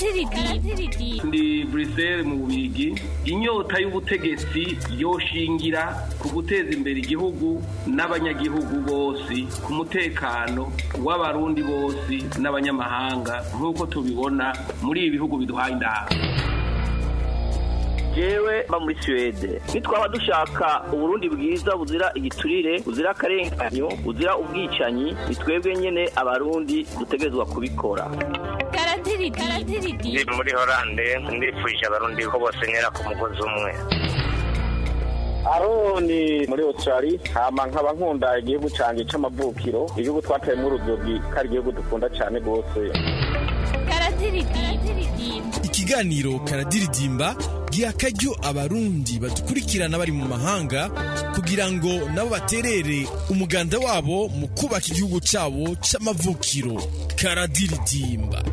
ndi Bruxelles mu Bubigi inyota y'ubutegetsi yoshingira ku guteza imbere igihugu n'abanyagihugu bose ku mutekano w'abarundi bose n'abanyamahanga nk'uko tubibona muri ibi bihugu biduhaye indaha jewe mba muri Suwede nitwaba dushaka uburundi bwiza buzira igiturire buzira akarenganyo buzira ubwicanyi ni twebwe nyene abarundi dutegerezwa kubikora ndi muri horande ndifuje abarundi ko bose ntera ku mugozi umwe aroni muri otorari hama nkaba nkunda igihugu cyanjye cy'amavukiro igihugu twateyemo urudodo ko ari igihugu dukunda cyane rwose ikiganiro karadiridimba giha akaryo abarundi badukurikirana bari mu mahanga kugira ngo nabo baterere umuganda wabo mu kubaka igihugu cyabo cy'amavukiro karadiridimba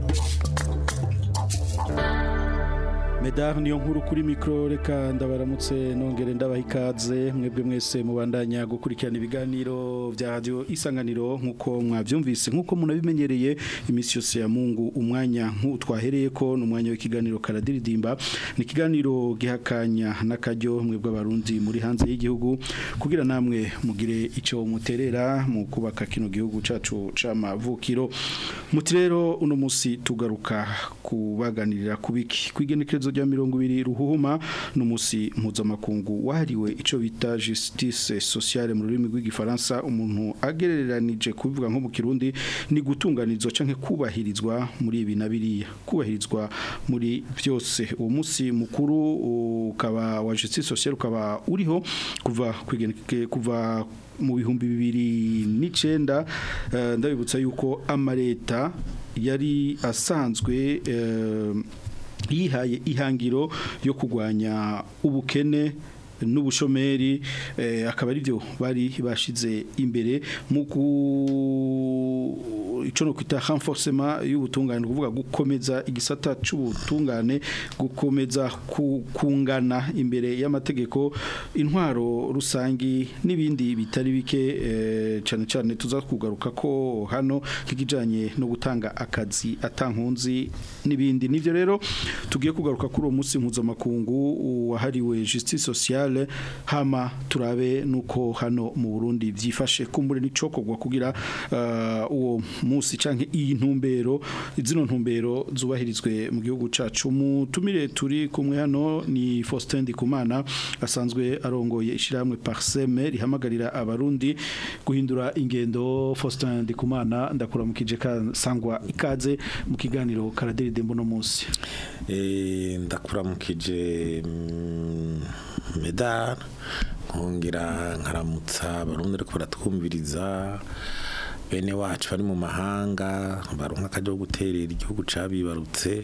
medar niyo nkuru kuri mikoro reka ndabaramutse nongere ndabaha ikaze mwebwe mwese mubandanya gukurikirana ibiganiro bya radiyo isanganiro nk'uko mwabyumvise nk'uko munabimenyereye iminsi yose ya mungu umwanya nk'utwahereye ko ni umwanya w'ikiganiro karadiridimba ni ikiganiro gihakanya n'akaryo mwebwe abarundi muri hanze y'igihugu kugira namwe mugire icyo muterera mu kubaka kino gihugu cyacu cy'amavukiro muti rero uno munsi tugaruka kubaganirira ku biki kwigenekerezo rya mirongo ibiri ruhuhuma n'umunsi mpuzamakungu wahariwe icyo bita justice sociale mu rurimi rw'igifaransa umuntu agereranije kubivuga nko mu kirundi ni gutunganirizwa cyangwa kubahirizwa muri ibi na biriya kubahirizwa muri byose uwo munsi mukuru ukaba wa justice sociale ukaba uriho kuva kuva mu bihumbi bibiri n'icyenda ndabibutsa yuko amaleta yari asanzwe yihaye ihangiro yo kurwanya ubukene n'ubushomeri akaba ari byo bari bashize imbere mu icyo no kwita renforcement y'ubutungane kuvuga gukomeza igisata cy'ubutungane gukomeza kungana imbere y'amategeko intwaro rusangi n'ibindi bitari bike cyane cyane tuza kugaruka ko hano nk'ikijyanye no gutanga akazi atankunzi n'ibindi nibyo rero tugiye kugaruka kuri uwo munsi mpuzamakungu wahariwe justice sociale hama turabe nuko hano mu Burundi byifashe kumbure n'icokogwa kugira uwo munsi canke iyi ntumbero zino ntumbero zubahirizwe mu gihugu cacu mutumire turi kumwe hano ni Faustin Ndikumana asanzwe arongoye ishiramwe Parseme rihamagarira abarundi guhindura ingendo Faustin Ndikumana ndakuramukije sangwa ikaze mu kiganiro karaderide mbono munsi eh ndakuramukije medal nkongera nkaramutsa abarundi ariko baratwumviriza bene wacu bari mu mahanga baronka akajya guterera igihugu cabibarutse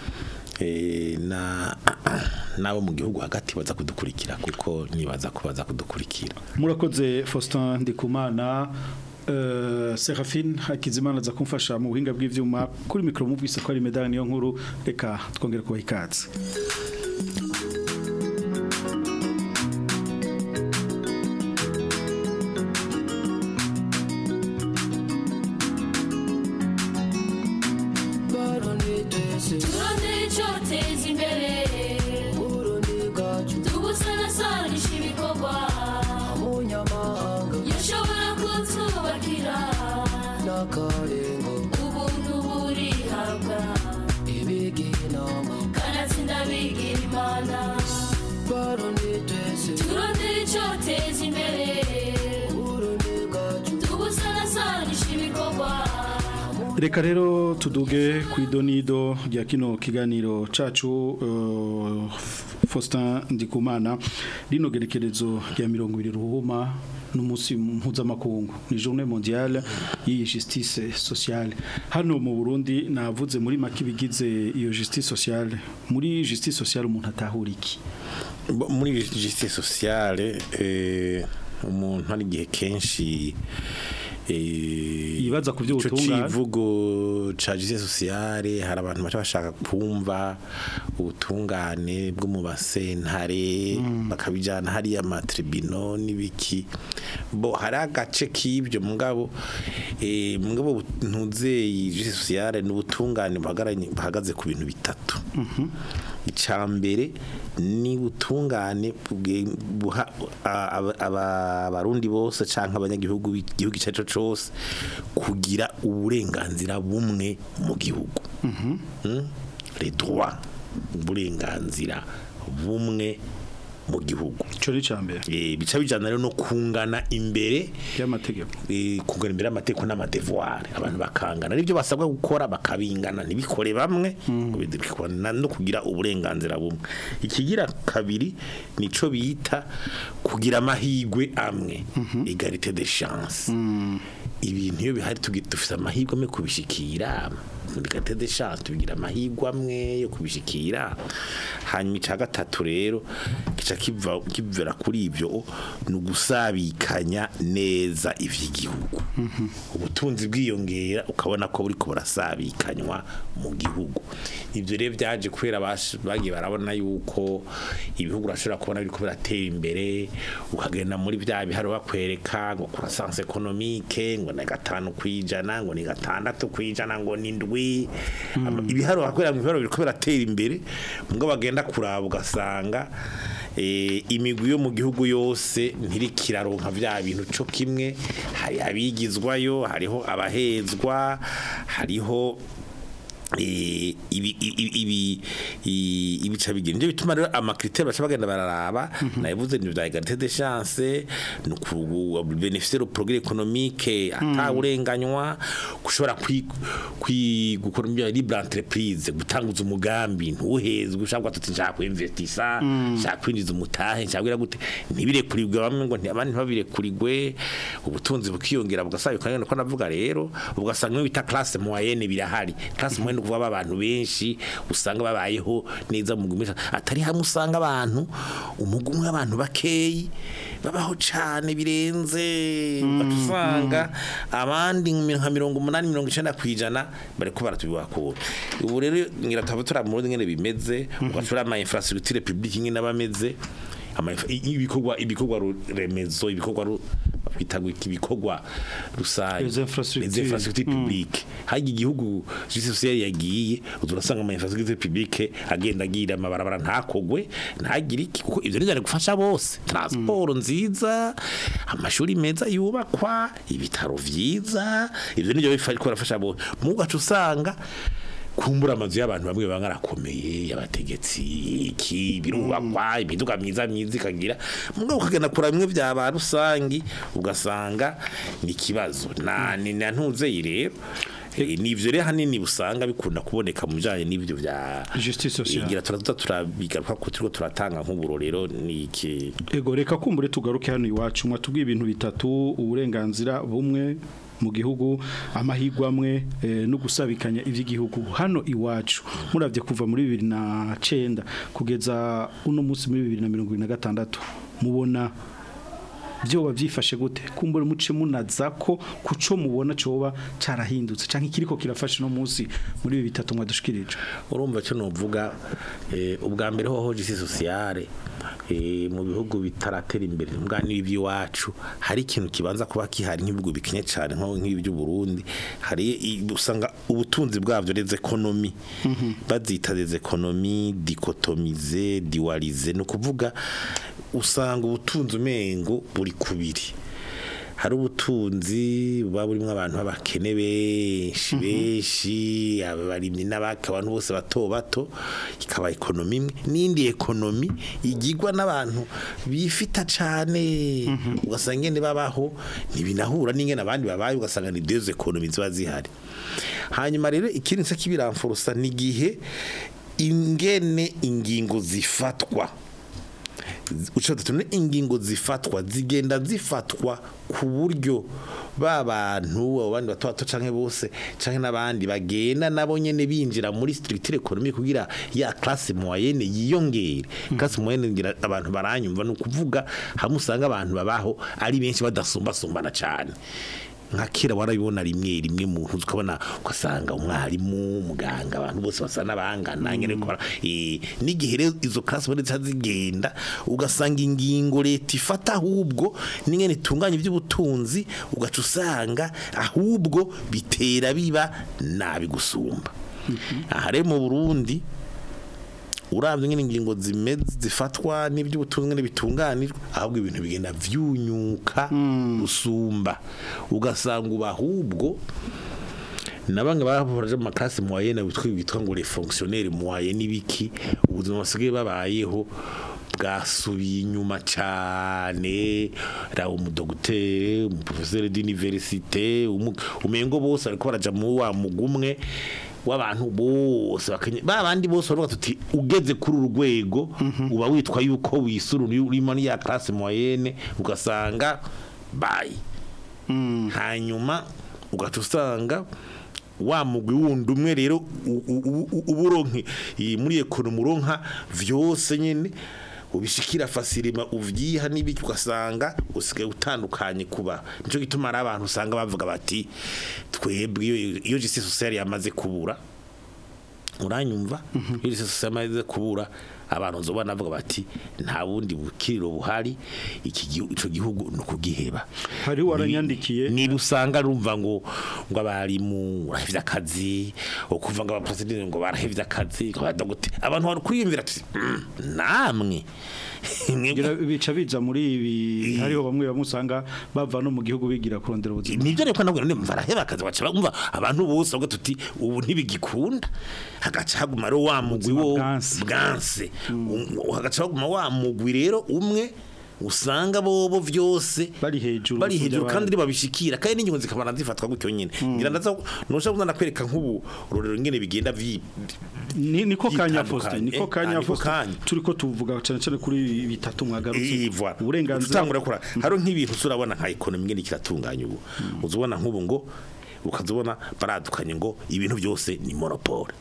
na nabo mu gihugu hagati baza kudukurikira kuko nibaza ko baza kudukurikira murakoze Faustin Ndikumana Uh, Serafine Hakizimana za kumfasha mu buhinga bw'ivyuma kuri mikro muvise ko ari medal niyo nkuru reka twongere kubaha ikaze reka rero tuduge ku idonido rya kino kiganiro cacu uh, Faustin Ndikumana rino gerekerezo rya mirongo ibiri ruhuma n'umunsi mpuzamakungu ni journée mondiale y'iyi justice sociale hano mu Burundi navuze muri make bigize iyo justice sociale muri justice sociale umuntu atahura iki muri justice sociale eh, umuntu hari igihe kenshi ibaza ku by'ubutungane civugo ca justice sociale hari abantu baca bashaka kumva ubutungane bwo mu basentare bakabijana hariya amatribino n'ibiki bo hari agace k'ibyo mugabo eh, mugabo ntuzeye sociale n'ubutungane buhagaranye bahagaze ku bintu bitatu icambere ni butungane bwe- buha a- aba- aba- abarundi bose canke abanyagihugu b'igihugu icyo cyo cose kugira uburenganzira bumwe mu gihugu Mm? les droits uburenganzira bumwe mu gihugu ico ni cambere Eh, bica bijana rero no kungana imbere y'amategeko eh, kungana imbere y'amategeko n'amadevoir abantu bakangana nibyo basabwa gukora bakabingana ntibikore bamwe ngo bidikwana no kugira uburenganzira bumwe ikigira kabiri nico bita kugira amahigwe amwe egalite de chance ibintu iyo bihari tugi- dufite amahirwe amwe kubishikira muri egalite de chance tugira amahirwe amwe yo kubishikira hanyuma icya gatatu rero gica kiva kivera kuri ibyo ni ugusabikanya neza ivy'igihugu ubutunzi bwiyongera ukabona ko buriko burasabikanywa mu gihugu ibyo rero byaje kubera bash- bagiye barabona yuko ibihugu urashobora kubona biriko biratera imbere ukagenda muri bya biharo bakwereka ngo croissance économique ngo ni gatanu kwijana ngo ni gatandatu kwijana ngo ni ndwi Ama- ibiharo bakwereka mu biharo biriko biratera imbere mbwo bagenda kuraba ugasanga eh, imigwi yo mu gihugu yose ntirikiraronka vya bintu co kimwe hari abigizwayo hariho abahezwa hariho eh, ibi ibi ibi i- ibica bigenda nivyo bituma rero amakriteri baca bagenda bararaba nabivuze ni vya egalite de chance ni ku beneficier au progrès économique atawurenganywa gushobora kwi kwi gukora ibyo libre entreprise gutanguza umugambi ntuhezwe ushaka tuti nshaka kwinvestisa nshaka kwinjiza umutahe nshaka kugira gute ntibirekurigwe bamwe ngo abandi ntibabirekurigwe ubutunzi bukiyongera bugasaba bikanyana ko navuga rero ugasanga iyo bita classe moyenne birahari classe moyenne kuvuga abantu benshi usanga babayeho neza mu gumisha atari hamwe usanga abantu umugumwe abantu bakeyi babaho cyane birenze ugasanga abandi nka mirongo umunani mirongo icenda kwijana bariko baratubibakura ubu rero ngira tuba turi mu ngene bimeze ugashora ama infrastructure publique ngene abameze ama ibikorwa ibikorwa ru- remezo ibikorwa ru- bita ngo iki ibikorwa rusange Les infrastructures. Les infrastructures publiques hajya igihugu justice sociale yagiye uzurasanga ama infrastructure publique agenda agira amabarabara ntakogwe ntagire iki kuko ivyo nizane gufasha bose transport nziza amashuri meza yubakwa ibitaro vyiza ivyo nivyo bifasha bifasha bose mugacu usanga kumbura amazu y'abantu bamwe baba barakomeye y'abategetsi iki birubakwa imiduga myiza myiza ikagira mugabo ukagenda kura bimwe bya ba rusangi ugasanga ni ikibazo na ni na ntuzeye rero Eh, ni ivyo rero hanini usanga bikunda kuboneka mu bijanye n'ivyo vya Justice sociale. ngira turaza turabigaruka ko turiko turatanga nk'uburorero ni iki ego reka kumbure tugaruke hano iwacu mwatubwiye ibintu bitatu uburenganzira bumwe mu gihugu amahirwe amwe eh, no gusabikanya ivy'igihugu hano iwacu muravye kuva muri bibiri na cenda kugeza uno munsi muri bibiri na mirongo ibiri na gatandatu mubona byoba byifashe gute kumbure muce munaza ko kuco mubona coba carahindutse canke kiriko kirafasha no munsi muri ibi bitatu mwadushikirije urumva cyo nuvuga eh, ubwa mbere hoho justice sociale eh, mu bihugu bitaratera imbere mbwa n'iby'iwacu hari ikintu kibanza kuba kihari nk'ibihugu bikenye cyane nko nk'iby'u Burundi hari i- usanga ubutunzi bwavyo les economy bazita les economy dichotomize dualize no kuvuga usanga ubutunzi umengo buri kubiri hari ubutunzi buba burimo abantu b'abakene benshi benshi abarimyi n'abaka abantu bose bato bato ikaba ekonomi imwe n'indi ekonomi igirwa n'abantu bifita cyane ugasanga ingene babaho ntibinahura n'ingene abandi babaye ugasanga ni deux ekonomi ziba zihari hanyuma rero ikindi nsa kibiramfurusa ni igihe ingene ingingo zifatwa uca tune ingingo zifatwa zigenda zifatwa ku buryo ba bantu abo bandi bato bato canke bose canke n'abandi bagenda nabo nyene binjira muri structure économique kugira ya classe moyenne yiyongere classe moyenne ngira abantu baranyumva no kuvuga hamwe usanga abantu babaho ari benshi badasumbasumbana cane nka kera warabibona rimwe rimwe mu ntuzi ukabona ugasanga umwarimu umuganga abantu bose basa n'abangana nyine ko bara- eh, n'igihe rero izo class bari zigenda ugasanga ingingo leta ifata ahubwo n'ingene itunganya iby'ubutunzi ugaca usanga ahubwo bitera biba nabi gusumba aha rero mu Burundi urabye nyine ingingo zimeze zifatwa n'iby'ubutunzi nyine bitunganijwe ahubwo ibintu bigenda vyunyuka usumba ugasanga uba ahubwo na bamwe bahoraje mu makasi moyenne bitwa bitwa ngo les fonctionnaires moyenne n'ibiki ubuzima basigaye babayeho bwasubiye inyuma cyane ra umudogiteri umuprofesseur d'université umu- umengo bose ariko baraja mu wa mugumwe w'abantu bose bakanye ba bandi bose baravuga tuti ugeze kuri uru rwego uba witwa yuko wisuru urimo ya classe moyenne ugasanga bye hanyuma ugaca usanga wa mugwi wundi umwe rero u- u- u- uburonke iyi muri ekonomi uronka vyose nyene ubishikira fasirima uvyiha n'ibiki ugasanga usigaye utandukanye kuba nico gituma ari abantu usanga bavuga bati twebwe iyo- iyo justice sociale yamaze kubura uranyumva iyo justice sociale yamaze kubura abantu nzobona bavuga bati nta bundi bukiriro buhari iki gihu- ico gihugu ni ukugiheba hariho waranyandikiye niba usanga rumva ngo ngo abarimu barahevye akazi ukuvuga ngo abapresidenti ngo barahevye akazi ngo abadogite abantu bari kwiyumvira tuti "Mm, namwe Mwebwe- Ngira bica biza muri ibi hariho bamwe bamwe usanga bava no mu gihugu bigira kurondera ubuzima nibyo reko nabwo none baraheba akazi baca bumva abantu bose bavuga tuti ubu ntibigikunda hagaca haguma rero wa mugwi Ubuzima wo bwanse. bwanse Um, hagaca haguma wa mugwi rero umwe usanga bobo vyose bari hejuru bari gusumvya hejuru kandi abandi. ribabishikira kandi n'ingingo zikabana zifatwa gutyo nyene ngira ndaza nusha kuza nakwereka nk'ubu rorero ngene bigenda vi Ni- niko kanya Yitandukanye. Faustin niko Eh, kanya ah, niko Faustin kanya. turiko tuvuga cyane cyane kuri bitatu mwagarutse ivwa uburenganzira utangura kora haro nk'ibintu surabona nka economy ngene kiratunganya ubu uzubona nk'ubu ngo ukazubona baradukanye ngo ibintu byose ni monopole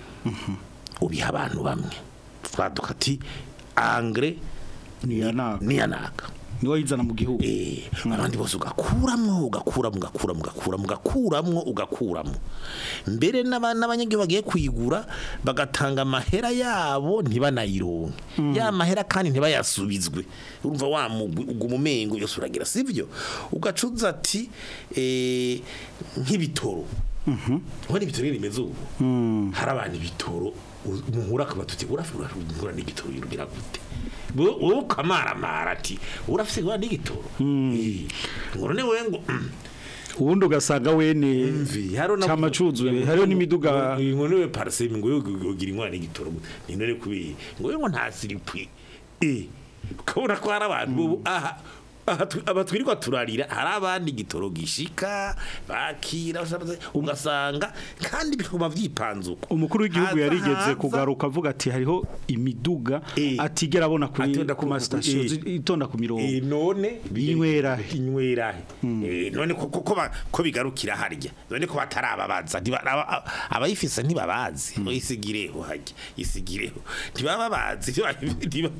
ubiha abantu bamwe twaduka ati angre niyanaka niyanaka niwe yizana mu gihugu Eh, abandi bose ugakuramwo ugakuramwo ugakuramwo ugakuramwo ugakuramwo ugakuramwo mbere n'aba- n'abanyagihugu bagiye kuyigura bagatanga amahera yabo ntibanayironke ya mahera kandi ntibayasubizwe urumva wa mugwi uguma umengo yose uragira sivyo ugacuza ati eh, nk'ibitoro ubona ibitoro nyene bimeze ubu hari abantu ibitoro muhura akaba tuti urafite urahura n'igitoro yurugira gute wowe ukamaramara ati urafite urahura n'igitoro Eh, ngo none wewe ngo mm, ubundi ugasanga wene mvi haro na cyama cuzuye hariho n'imiduga ngo niwe paraseme ngo yogira inkwara n'igitoro ni none kubi ngo we ngo nta siripwi eh ukabona ko hari abantu ubu aha aha tu- aba twirirwa turarira hari abandi igitoro gishika bakira ugasanga kandi bikuma vyipanzuko umukuru w'igihugu Haza- yarigeze haza- kugaruka avuga ati hariho imiduga Eh. atigera abona kuri Atonda ku ku- masitasiyo eh. zi- itonda ku mirongo Eh, none Inywera. inywera Eh, none ko ko- ko ba- ko bigarukira harya none ko batarababaza ntiba- aba- abayifise ntibabazi ngo isigireho harya isigireho ntibababazi ntiba- ntiba-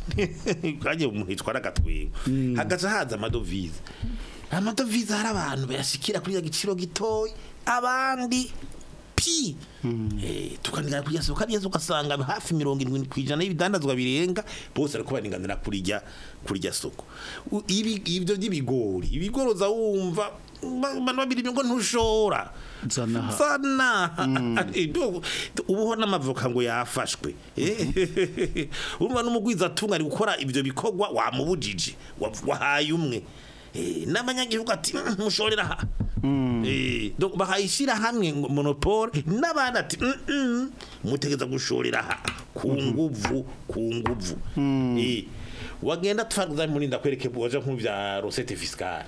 kaje umuntu yitwara agatwengo hagaca haza amadovize amadovize hari abantu bayashikira kuri ya giciro gitoya abandi pi eh tukaniga kujya soko kageze ugasanga hafi 70 kwijana y'ibidandazwa birenga bose ariko baringanira kuri rya kuri rya soko U- ibi ibyo by'ibigori ibigori za wumva bana babiri ngo ntushora Zana aha. zana Ibyo- ubuho n'amavoka ngo yafashwe Eh, urumva n'umugwiza atungari gukora ibyo bikorwa wamubujije wa- wahaye umwe Eh, n'abanyagihugu ati "Mm, mushorera aha Eh, donc bahayishira hamwe ngo monopole n'abandi ati "Mm, mm, mutegeza gushorera aha ku nguvu ku nguvu Eh, wagenda twaguza muri ndakwereke waje nk'u bya recette fiscale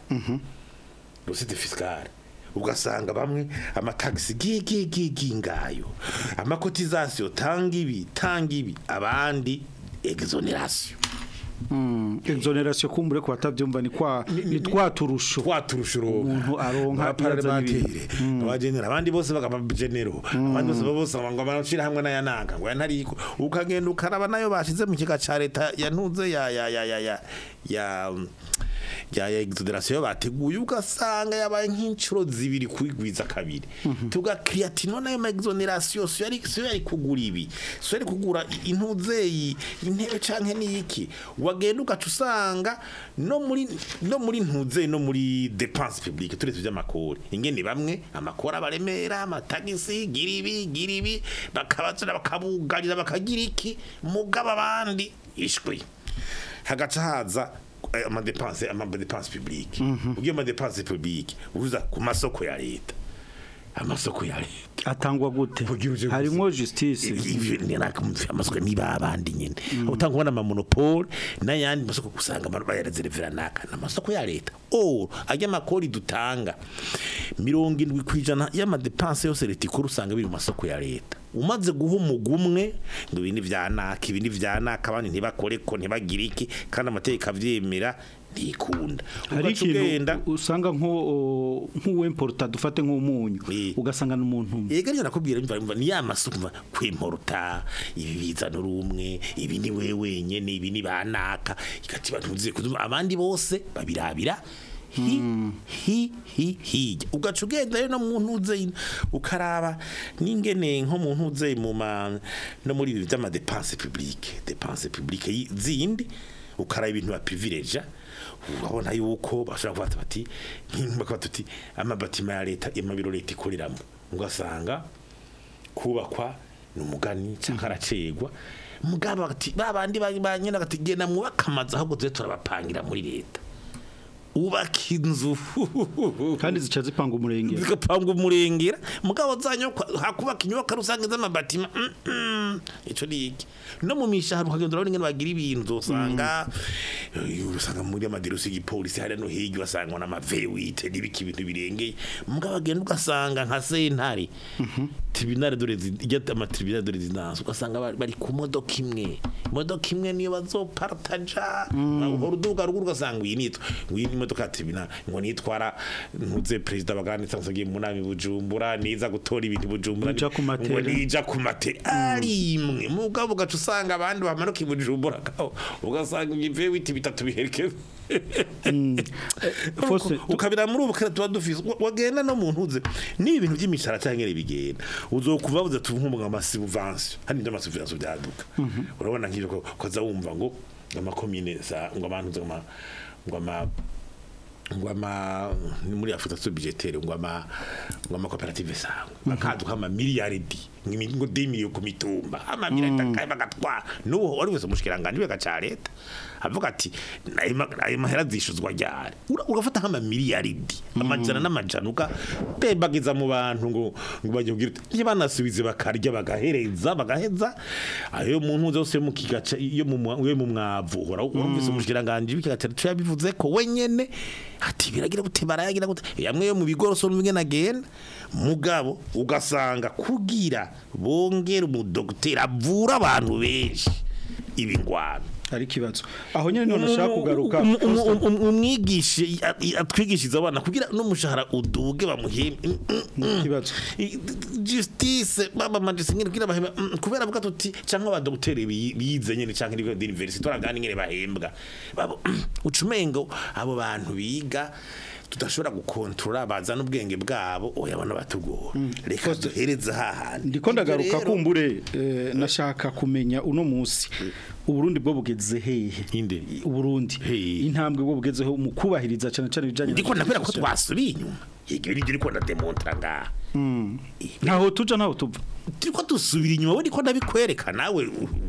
recette fiscale ugasanga bamwe amatagisi gigi ngayo amakotizasiyo tanga ibi tanga ibi abandi exoneration exoneration kumbure ku batabyumva ni kwa ni twaturusho twaturusha Umuntu aronka parlementaire abagenera abandi bose bagaba genero abandi bose bose ngo barashira hamwe n'aya nanga ngo yantariko ukagenda ukaraba nayo bashize mu kiga ca leta yantuze ya ya ya ya ya ya rya exoneration bateguye ugasanga yabaye nk'incuro zibiri kwigwiza kabiri tugakiriya ati none ayo ma exoneration so yari so yari kugura ibi so yari kugura i- intuzeyi intebe canke niki wagenda ugaca usanga no muri no muri ntuzeyi no muri dépense publique turetse by'amakori ingene bamwe amakori abaremera amatagisi giribi giribi bakabazana bakabugarira bakagira iki mugaba abandi ishwi hagaca haza eh, amadepense amadepense publique ugiye amadepense publique uza ku masoko ya leta amasoko ya leta atangwa gute Kugira uje harimo justice ivyo ni nakumva amasoko niba abandi nyene utanga kubona ama monopole n'ayandi masoko kusanga abantu bayarezervera naka n'amasoko ya leta or ajya makori dutanga mirongo indwi kwijana y'amadepense yose leta ikora usanga biri mu masoko ya leta umaze guha umugumwe ngo ibi ni vya naka ibi ni vya naka abandi ntibakore ko ntibagire iki kandi amategeko avyemera ntikunda hari ugaca ugenda ikintu usanga nko nk'uwemporta dufate nk'umunyu Eh. ugasanga n'umuntu umwe Yega niyo nakubwira mva mva ni ya masuku mva kwimporta ibi bizana urumwe ibi ni wewe wenyene ibi ni banaka ikati bantu uziye kuzuma abandi bose babirabira hi hi hi hi ugaca ugenda rero no mu ntuze ukaraba n'ingene nko mu ntuze mu ma no muri ibi by'ama dépense publique dépense publique yi- zindi ukaraba ibintu ba privilege urabona yuko bashobora kuvuga bati nk'imba tuti amabatima ya leta amabiro leta ikoreramo ugasanga kubakwa ni umugani cyangwa aracegwa mugabo ati babandi banyine agati genda mwubaka amazu ahubwo tuze turabapangira muri leta ubaka inzu kandi zica zipanga umurenge zigapanga umurengera mugabo zanyo hakubaka inyubako rusange z'amabatima mm, mm, ico ni iki no mu mishahara ukagenda urabona ingene bagira ibintu usanga eh, usanga muri amaderusi y'igipolisi hariya no hirya ugasanga n'amavewite n'ibiki ibintu birengeye mugabo agenda ugasanga nka sentare tribunal de résidence amatribunal de résidence ugasanga bari- bari ku modoka imwe imodoka imwe niyo bazopartaja uhora uduga ruguru ugasanga iyi nitwa iyi ni imodoka ya tribunal ngo nitwara ntuze perezida baganitse ngiye mu nama i Bujumbura niza gutora ibintu i Bujumbura Nija ku matera. ngo nija ku matera ari imwe mugabo ugaca usanga abandi bamanuka i Bujumbura kaho ugasanga ibyo biti bitatu biherekeza Fose, ukabira muri ubu kare tuba dufise wa- wagenda no mu ntuze ni ibintu by'imishara cyangwa ngere bigenda uzokuva buze tuvumbuga amasubvention hani ndio amasubvention byaduka urabona nk'ibyo ko koza wumva ngo amakomine za ngo abantu ngo ama ngo ama ngo ama ni muri Afrika so budgetaire ngo ama ngo ama cooperative sango bakaduka ama miliyaridi ngimi- ngo 2 millions ku mitumba ama miliyaridi akaye bagatwa nuwo wari wese mushikiranganje bagaca leta avuga ati ayo ma- ayo mahera zishuzwa ryari Ura- ugafata nk'ama miliyaridi amajana n'amajana uka bebagiza mu bantu ngo ngo bajye kugira uti niba banasubize bakarya bagahereza bagaheza ayo muntu zose yo mu kigaca iyo mu mwa- yo mu mwavu uhora urumvise umushikiranganje b'ikigaca cyo yabivuze ko wenyene ati biragira gute barayagira gute yamwe yo mu bigoroso n'ubwe nagenda mugabo ugasanga kugira bongera umudokiteri avura abantu benshi ibingwano ari ikibazo aho nyine none ushaka kugaruka Um- um- Fose, um- um- umwigishe atwigishiriza abana kugira n'umushahara uduge bamuhembe ikibazo I- justice baba majisi ngene kugira bahemba mm, kubera avuga tuti cyangwa abadokiteri bi- bize nyene cyangwa ibigo d'university turagana ingene bahembwa babo ucumengo abo bantu biga tudashobora gukontrola bazana ubwenge bwabo oya bana batugora reka duhereze hahandi ndiko ndagaruka Ibyo rero- kumbure eh, nashaka kumenya uno munsi uburundi bwo bugeze hehe Inde? uburundi Hehe. intambwe bwo bugezeho mu kubahiriza cyane cyane ibijanye ndiko ndakubwira ko twasubiye inyuma yego ibyo ndiko ndademontra ngaha ntaho tuja ntaho tuva turiko dusubira inyuma we ndiko ndabikwereka nawe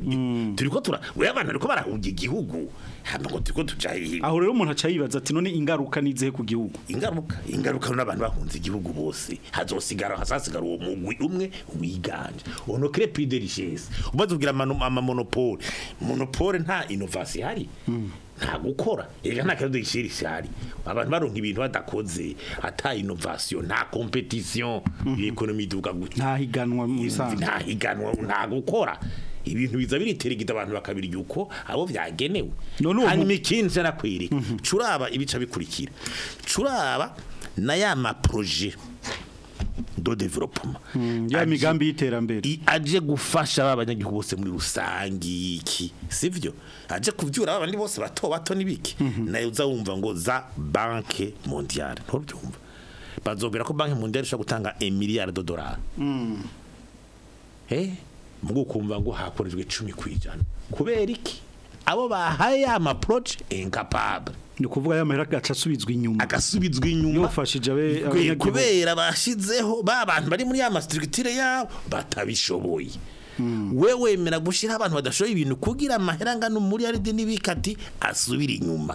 u- turiko tura we abantu bariko barahunga igihugu hama ngo turiko tuja hehe aho rero umuntu aca yibaza ati none ingaruka nizihe ku gihugu ingaruka ingaruka n'abantu bahunze igihugu bose hazosigara hazasigara uwo mugwi umwe wiganje ono crée plus de richesse umaze kugira ama ama monopole monopole nta innovation ihari nta gukora ega nta kazo ishiri ihari abantu baronka ibintu badakoze ata innovation nta competition l'économie duga gutya nta higanwa mu bisanzwe nta higanwa nta gukora ibintu biza biriterigita abantu bakabirya uko abo byagenewe None uwo mu- hanyuma ikindi cyanakwereka curaba ibica bikurikira curaba na ya maproje do development ya Aje- migambi y'iterambere i- aje gufasha ba banyagihugu bose muri rusangi iki sivyo aje kuvyura abandi bose bato bato nibiki nayo uza wumva ngo za banke mondiale ntubyumva bazobera ko banke mondiale ishobora gutanga 1 milliard de dollars eh mugo kumva ngo hakorejwe 10 kwijana kubera iki abo bahaye ama project incapable ni ukuvuga ya mahera gaca asubizwa inyuma agasubizwa inyuma yofashije abe Kwe- abanyagihugu kubera bashizeho ba bantu bari muri ya mastructure yabo batabishoboye we wemera gushira abantu badashoboye ibintu kugira amahera ngano muri aride n'ibikati asubira inyuma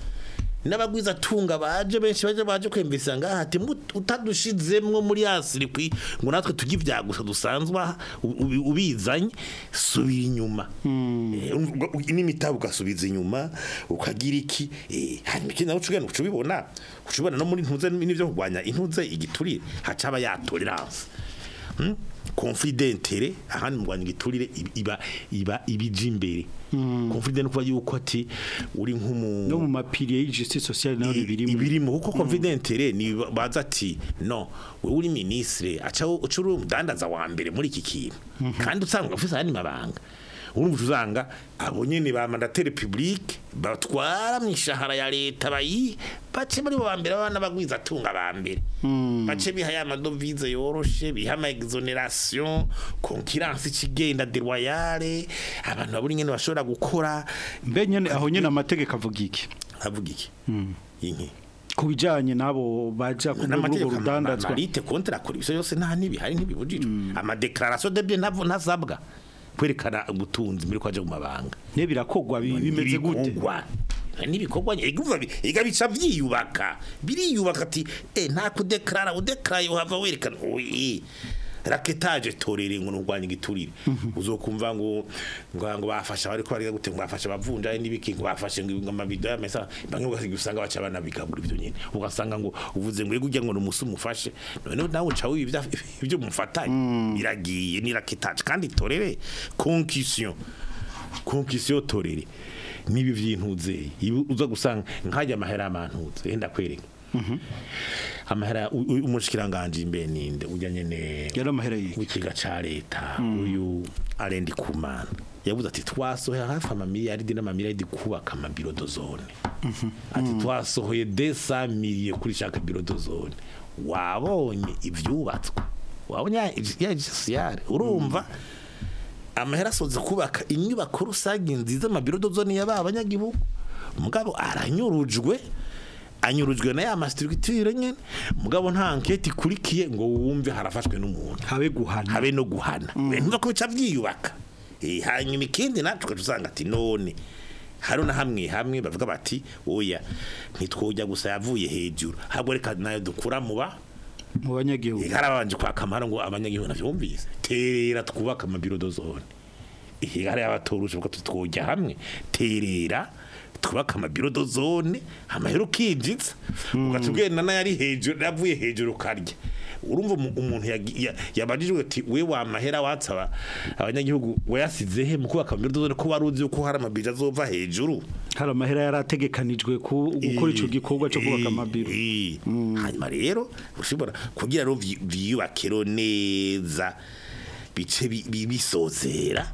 n'abagwiza tunga baje benshi baje baje kwemvisa ngaha ati "Mut- utadushizemwo muri asirikwi ngo natwe tujye ibyagusa dusanzwe aha, u- u- ubizanye subira inyuma Eh, ubwo- u- n'imitabu ugasubiza inyuma ukagira iki eh, hanyuma ikindi nawe ucugana ucubibona ucubibona no muri ntuze n'ivyo kurwanya intuze igiturire hacaba ya tolerance Hmm? conflit d'intérêt ahandi mu Rwanda igiturire iba- iba iba ibije imbere conflit d'intérêt kuba yuko ati uri nk'umu no mu mapiriye y'justice sociale nayo birimo ibirimo kuko confidentiere ni baza ati no wewe uri ministre aca uca uri umudandaza wa mbere muri iki kintu kandi usanga ufise ayandi mabanga urumva uzanga abo nyene ba mandateri public batwara mu ishahara ya leta bayi bace muri bo bambere abana bagwiza tunga ba mbere bace biha ya madovize yoroshe biha ama exoneration concurrence ikigenda déloyale abantu baburi nyene bashobora gukora mbe nyene aho nyene amategeko avuga iki avuga iki inki ku bijanye n'abo baja ku n'amategeko rwego rudandazwa marite kontra kuri ibyo yose nta ntibihari ntibibujijwe amadeclaration de bien ntabwo ntazabwa kwerekana ubutunzi muri kwaje mu mabanga ne birakogwa bi- bimeze gute Ibikorwa. n'ibikorwa igumva iga bica vyiyubaka biriyubaka ati eh nta kudeklara udeklara uhava werekana oyi raketaje torere ngo nurwanya igiturire uzokumva ngo ngo ngo bafasha bari ko bari gute ngo bafasha bavunja n'ibiki ngo bafashe ngo amabido y'amesa bamwe ugasanga usanga baca bana bigabura ibyo nyine ugasanga ngo uvuze ngo ujya ngo numusi umufashe none nawe uca wibya ibyo mufatanye biragiye ni raketaje kandi torere concussion concussion torere nibi vyintuze ibi uza gusanga nkajya amahera amantuze enda kwereka amahera u- u- umushikiranganje imbe ninde ujya nyene yari amahera yiki w'ikiga ca leta uyu arendi kumana yavuze ati twasohoye hafi amamiliyaridi n'amamiliyaridi kubaka amabiro dozone ati twasohoye desa miliye kuri shaka biro dozone wabonye ivyubatswe wabonye ya- ya jisiyare urumva amahera asoza kubaka inyubako rusange nziza amabiro dozone y'aba abanyagihugu mugabo aranyurujwe anyurujwe na ya mastructure nyene mugabo nta ankete ikurikiye ngo wumve harafashwe n'umuntu habe guhana habe no guhana ntuza ko bica vyiyubaka Eh, hanyuma ikindi natwe usanga ati none hari na hamwe hamwe bavuga bati oya ntitwojya gusa yavuye hejuru ahubwo reka nayo dukura muba mu banyagihugu harabanje kwaka amahara ngo abanyagihugu navyumvise terera twubaka amabiro dozone ihe hari abatoruje bwo tutwojya hamwe terera twubaka amabiro dozone amahera ukinjitsa ugatubwira n'ayari hejuru yavuye hejuru karya urumva umu- umuntu yagi- ya- yabajijwe ati we wa mahera watsaba abanyagihugu wayasize he mu kubaka amabiro dozone ko wari uzi ko hari amabiro azova hejuru hari amahera yari ategekanijwe ku gukora ico gikorwa cyo kubaka Eh, amabiro eh. hanyuma rero ushobora kugira ngo vyi- vyiyubakiro neza bice bi- bi- bisozera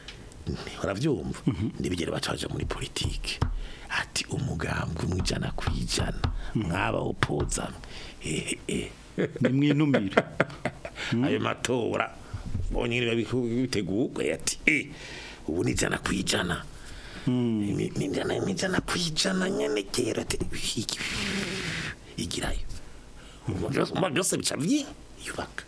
uravyumva nibigere bacaje muri politike ati umugambwe mwijana kwijana mwaba opozamwe eh eh ni mwinumire ayo matora bonye niba biteguwe ati eh ubu ni jana kwijana Imi- ni jana ni jana kwijana nyene kera ati iki- igirayo Umva byose- umva byose bica vyiyubaka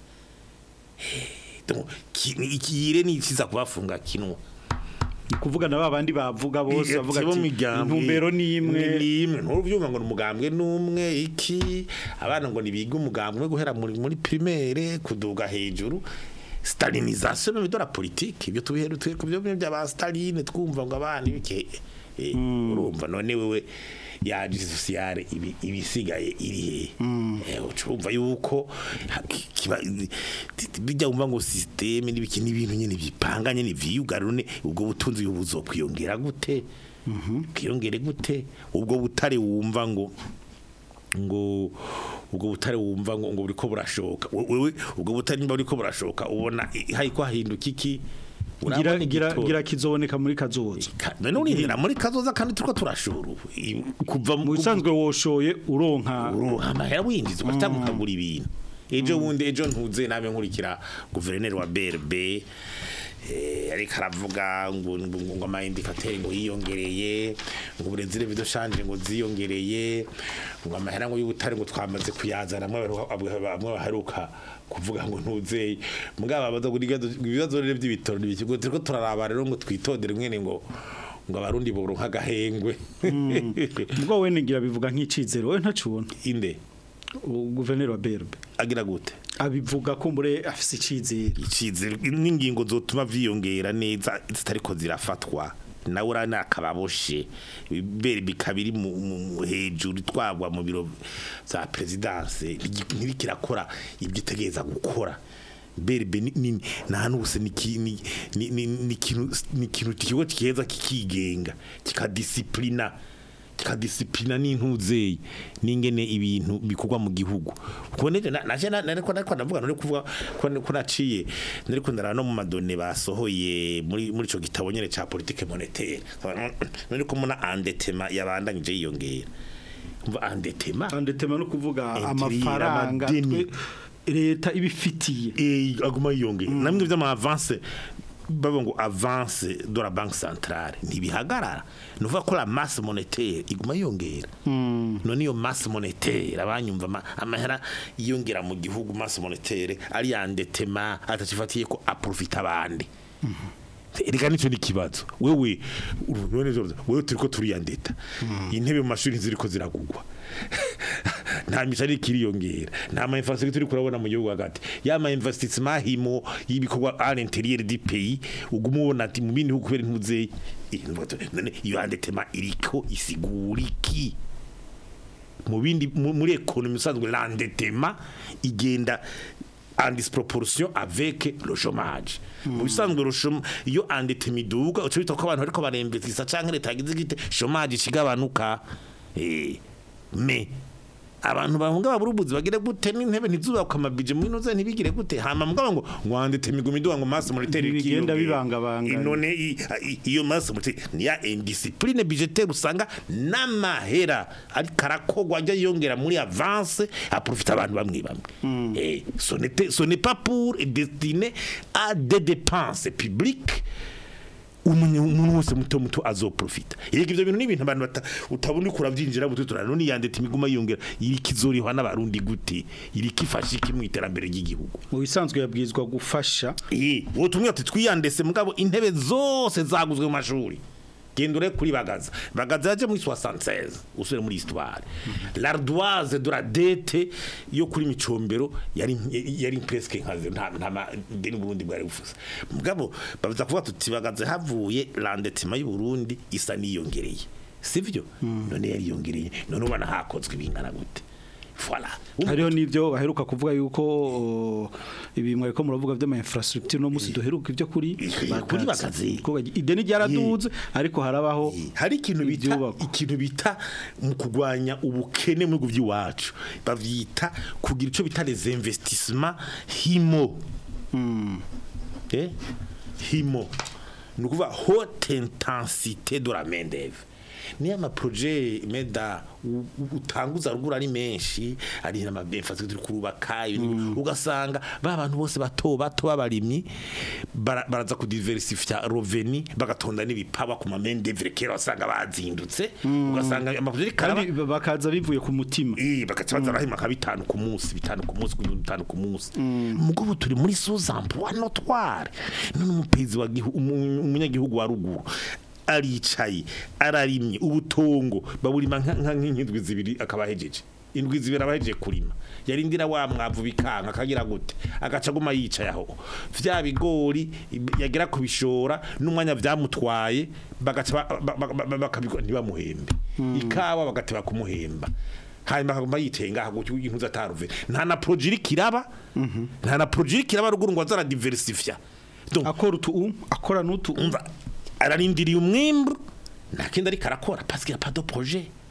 Eh, donc ki- ikire ni kiza kubafunga kinwa ni kuvuga na babandi bavuga bose bavuga Ati bo ati migambwe intumbero ni imwe ni imwe ntubyumva ngo ni umugambwe n'umwe iki abana ngo nibiga umugambwe umwe guhera muri muri primaire kuduga hejuru stalinisation même de la politique ibyo tubiheru twe kubyo bya ba Staline twumva ngo abana ibike eh, urumva none wewe ya justice sociale ibi ibisigaye iri he eh ucumva yuko ha- ki- kiba bijya umva ngo systeme n'ibiki n'ibintu nyene bipanganye ni vyugarune ubwo butunzi buzo kwiyongera gute kwiyongere gute ubwo butare wumva ngo ngo ubwo butare wumva ngo ngo buriko burashoka We- wewe ubwo butare nimba buriko burashoka ubona i- hariko hahinduka iki gira Urabona gira igitoro. gira kizoboneka muri kazoza Ka- none urindira muri kazoza kandi turiko turashora ubu I- kuva mu bisanzwe woshoye uronka uronka amahera winjiza ugatanga ukagura ibintu ejo bundi ejo ntuze nabe nkurikira guverineri wa BRB eh, ariko aravuga ngo ngo ngo amayindikateri ngo yiyongereye ngo uburenzi revido shanje ngo ziyongereye ngo amahera ngo y'ubutare ngo twamaze kuyazana amwe baheruka- amwe baheruka kuvuga ngo ntuzeye mugabo abaza ngo ibibazo rero by'ibitoro n'ibikigo turiko turaraba rero ngo twitondere mwene ngo ngo abarundi boronka agahengwe ubwo we nigira bivuga nk'icizero we ntacubona inde guverineri wa BRB agira gute abivuga ko mbure afise icizero icizere n'ingingo zotuma vyiyongera neza zitariko zirafatwa nawe urana akababoshe bere bikabiri mu mu- hejuru twagwa mu biro za presidence ntibikirakora ibyo itegereza gukora berbe ni ni- nta nubuse ni ki- ni ni- ni- ni ikintu ni ikintu kigo kiheza kikigenga kikadisiplina kikadisiplina n'intuzeye n'ingene ibintu bikorwa mu gihugu kuko neje na- naje na- nariko nariko ndavuga nari kuvuga ko ko naciye nariko ndara no mu madone basohoye muri muri ico gitabo nyene ca politique monétaire nariko muna endettement yabandanyije yiyongera umva endettement andetema no kuvuga Intrira, amafaranga amadeni. twe leta ibifitiye eh aguma yiyongera namwe vy'ama avance babo ngo avance de la banque centrale ntibihagarara nuvuga ko la masse monétaire iguma yiyongera none iyo masse monétaire abanyumva ama- amahera yiyongera mu gihugu masse monétaire ari yandetema atacifatiye ko aprofita abandi Erega nico ni kibazo wewe urubone wewe turiko turiyandeta intebe mu mashuri ziriko ziragugwa nta mishari kiriyongera nta ma infrastructure turi kurabona mu gihugu hagati ya ma investissement himo y'ibikorwa à l'intérieur du pays uguma ubona ati mu bindi bihugu kubera impuze none iyo andetema iriko isigura iki mu bindi mu- muri economie usanzwe l'endettement igenda en disproportion avec le chômage mu bisanzwe le chômage iyo endettement iduga uca bita ko abantu ariko barembetsa canke leta yagize gite chômage ikigabanuka eh me abantu bahunga baburubuzi bagire gute n'intebe ntizubakwa amabije muri noze ntibigire gute hama mugabo ngo ngwandete migumi duwa ngo masse monetaire Bigenda bibangabangana. none i- i- iyo masse monetaire ni ya indiscipline budgetaire usanga n'amahera ari karakogwa ajya yongera muri avance aprofita abantu bamwe bamwe eh ce n'était ce n'est pas pour destiné à des dépenses publiques umunye umuntu wese muto muto azoprofita yego ivyo bintu n'ibintu abantu bata utabona uko uravyinjira buto turana none yandete imiguma yongera iri kizorihwa n'abarundi gute iri kifasha iki mu iterambere ry'igihugu mu bisanzwe yabwirizwa gufasha eh wo tumwe ati twiyandese mugabo intebe zose zaguzwe mu mashuri genda ure kuri bagaza bagaza yaje muri 76 usubire muri histoire l'ardoise de la dette yo kuri micombero yari yari presque nkaze nta nta ma- deni Burundi bwari bufuse mugabo bavuza kuvuga tuti bagaza havuye l'endettement y'u Burundi isa niyongereye sivyo none yari yongereye none ubona hakozwe ibingana gute voilà hariho n'ibyo baheruka kuvuga yuko o, ibi mwariko muravuga by'ama infrastructure no musi duheruka ibyo kuri kuri Bagazi. Kuko ideni ryaraduze ariko harabaho hari ikintu bita ibyubakwa. ikintu bita mu kurwanya ubukene mu bihugu by'iwacu bavyita kugira ico bita les investissements himo eh himo ni ukuvuga haute intensité de la main d'œuvre ni ama projet meda u- u- utanguza ruguru ari menshi ari na mabemfazi turi kurubaka ibintu ugasanga ba bantu bose bato bato babarimyi bara- baraza kudiversifya reveni bagatonda n'ibipaba ku ma main d'œuvre kera wasanga bazindutse ugasanga ama projet karaba kandi bakaza bivuye ku mutima Eh bakaca baza rahima ka bitanu ku munsi bitanu ku munsi kunyura bitanu ku munsi mugabo turi muri sous emploi notoire none umupezi wa gihu umu- umunyagihugu wa ruguru aricaye ararimye ubutongo baburima nka nka- nk'indwi zibiri akabahejeje indwi zibiri abahejeje kurima yarindira wa mwavu bikanka akagira gute agaca aguma yicaye aho vya bigori yagera kubishora n'umwanya vyamutwaye bagaca ba- ba- ba- ba- bakabikora ntibamuhembe ikawa bagateba kumuhemba hanyuma akaguma yitenga gutyo impuzu ataruve nta na projet iri kiraba nta na projet iri kiraba ruguru ngo azara diversifya donc akora utu akora n'utu umva ararindiriye umwimbu nta kindi ariko arakora parce qu'il y a pas de projet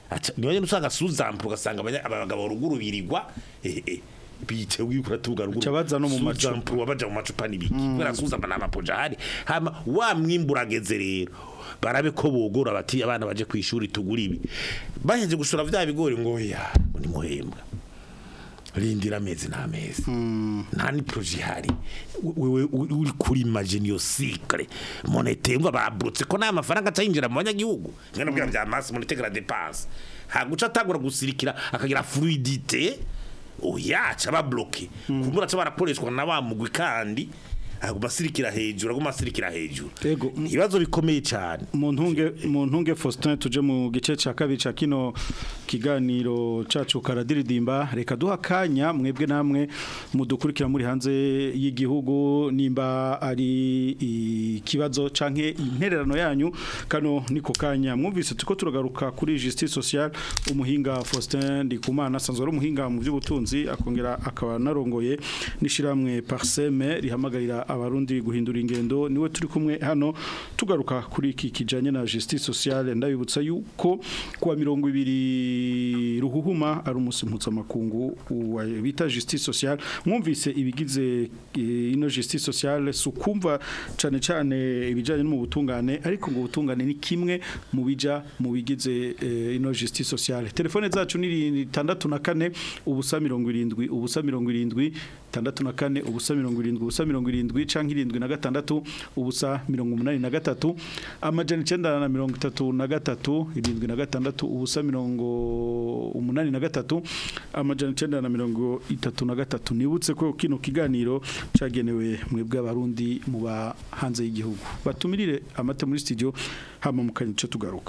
Aca- niyo nyene usanga suzample ugasanga abanya- abagabo ruguru birirwa eh, eh, bitewe yuko uratuvuga ruguru Aca baza no mu macupa. Suzample wabaja mu macupa n'ibiki kubera suzample n'amapoja ahari hama wa mwimbu urageze rero barabe ko bogora bati abana baje ku ishuri tugura ibi baheje gushora vya bigori ngo ya ngo ni muhembwa rindira amezi n'amezi nta ni proje ihari wewe u- uri kuri imagine yo cycle monete ngo barabrutse ko nta mafaranga atayinjira mu banyagihugu ngana bwa bya masse monete la dépense haguca atagura gusirikira akagira fluidité oya ca babloke kumura ca barakoreshwa na wa mugwi kandi aguma asirikira hejuru aguma asirikira hejuru Ego. ibibazo bikomeye cyane mu ntunge mu ntunge Faustin tuje mu gice ca kabiri ca kino kiganiro cacu karadiridimba reka duha kanya mwebwe namwe mudukurikira muri hanze y'igihugu nimba ari ikibazo canke intererano yanyu kano niko kanya mwumvise tuko turagaruka kuri justice sociale umuhinga Faustin Ndikumana asanzwe ari umuhinga mu by'ubutunzi akongera akaba narongoye nishiramwe Parseme rihamagarira abarundi guhindura ingendo niwe turi kumwe hano tugaruka kuri iki kijanye na justice sociale ndabibutsa yuko kuwa mirongo ibiri ruhuhuma ari umunsi mpuzamakungu wa bita justice sociale mwumvise ibigize eh, ino justice sociale sukumva cane cane ibijanye no mu butungane ariko ngo ubutungane ni kimwe mu bija mu bigize eh, ino justice sociale telefone zacu ni 64 ubusa 70 ubusa 70 tandatu na kane ubusa mirongo irindwi ubusa mirongo irindwi canke irindwi na gatandatu ubusa mirongo umunani na gatatu amajana icenda na mirongo itatu na gatatu irindwi na gatandatu ubusa mirongo umunani na gatatu amajana icenda na mirongo itatu na gatatu nibutse ko kino kiganiro cagenewe mwebwe abarundi mu ba hanze y'igihugu batumirire amata muri studio hama mu kanya ico tugaruka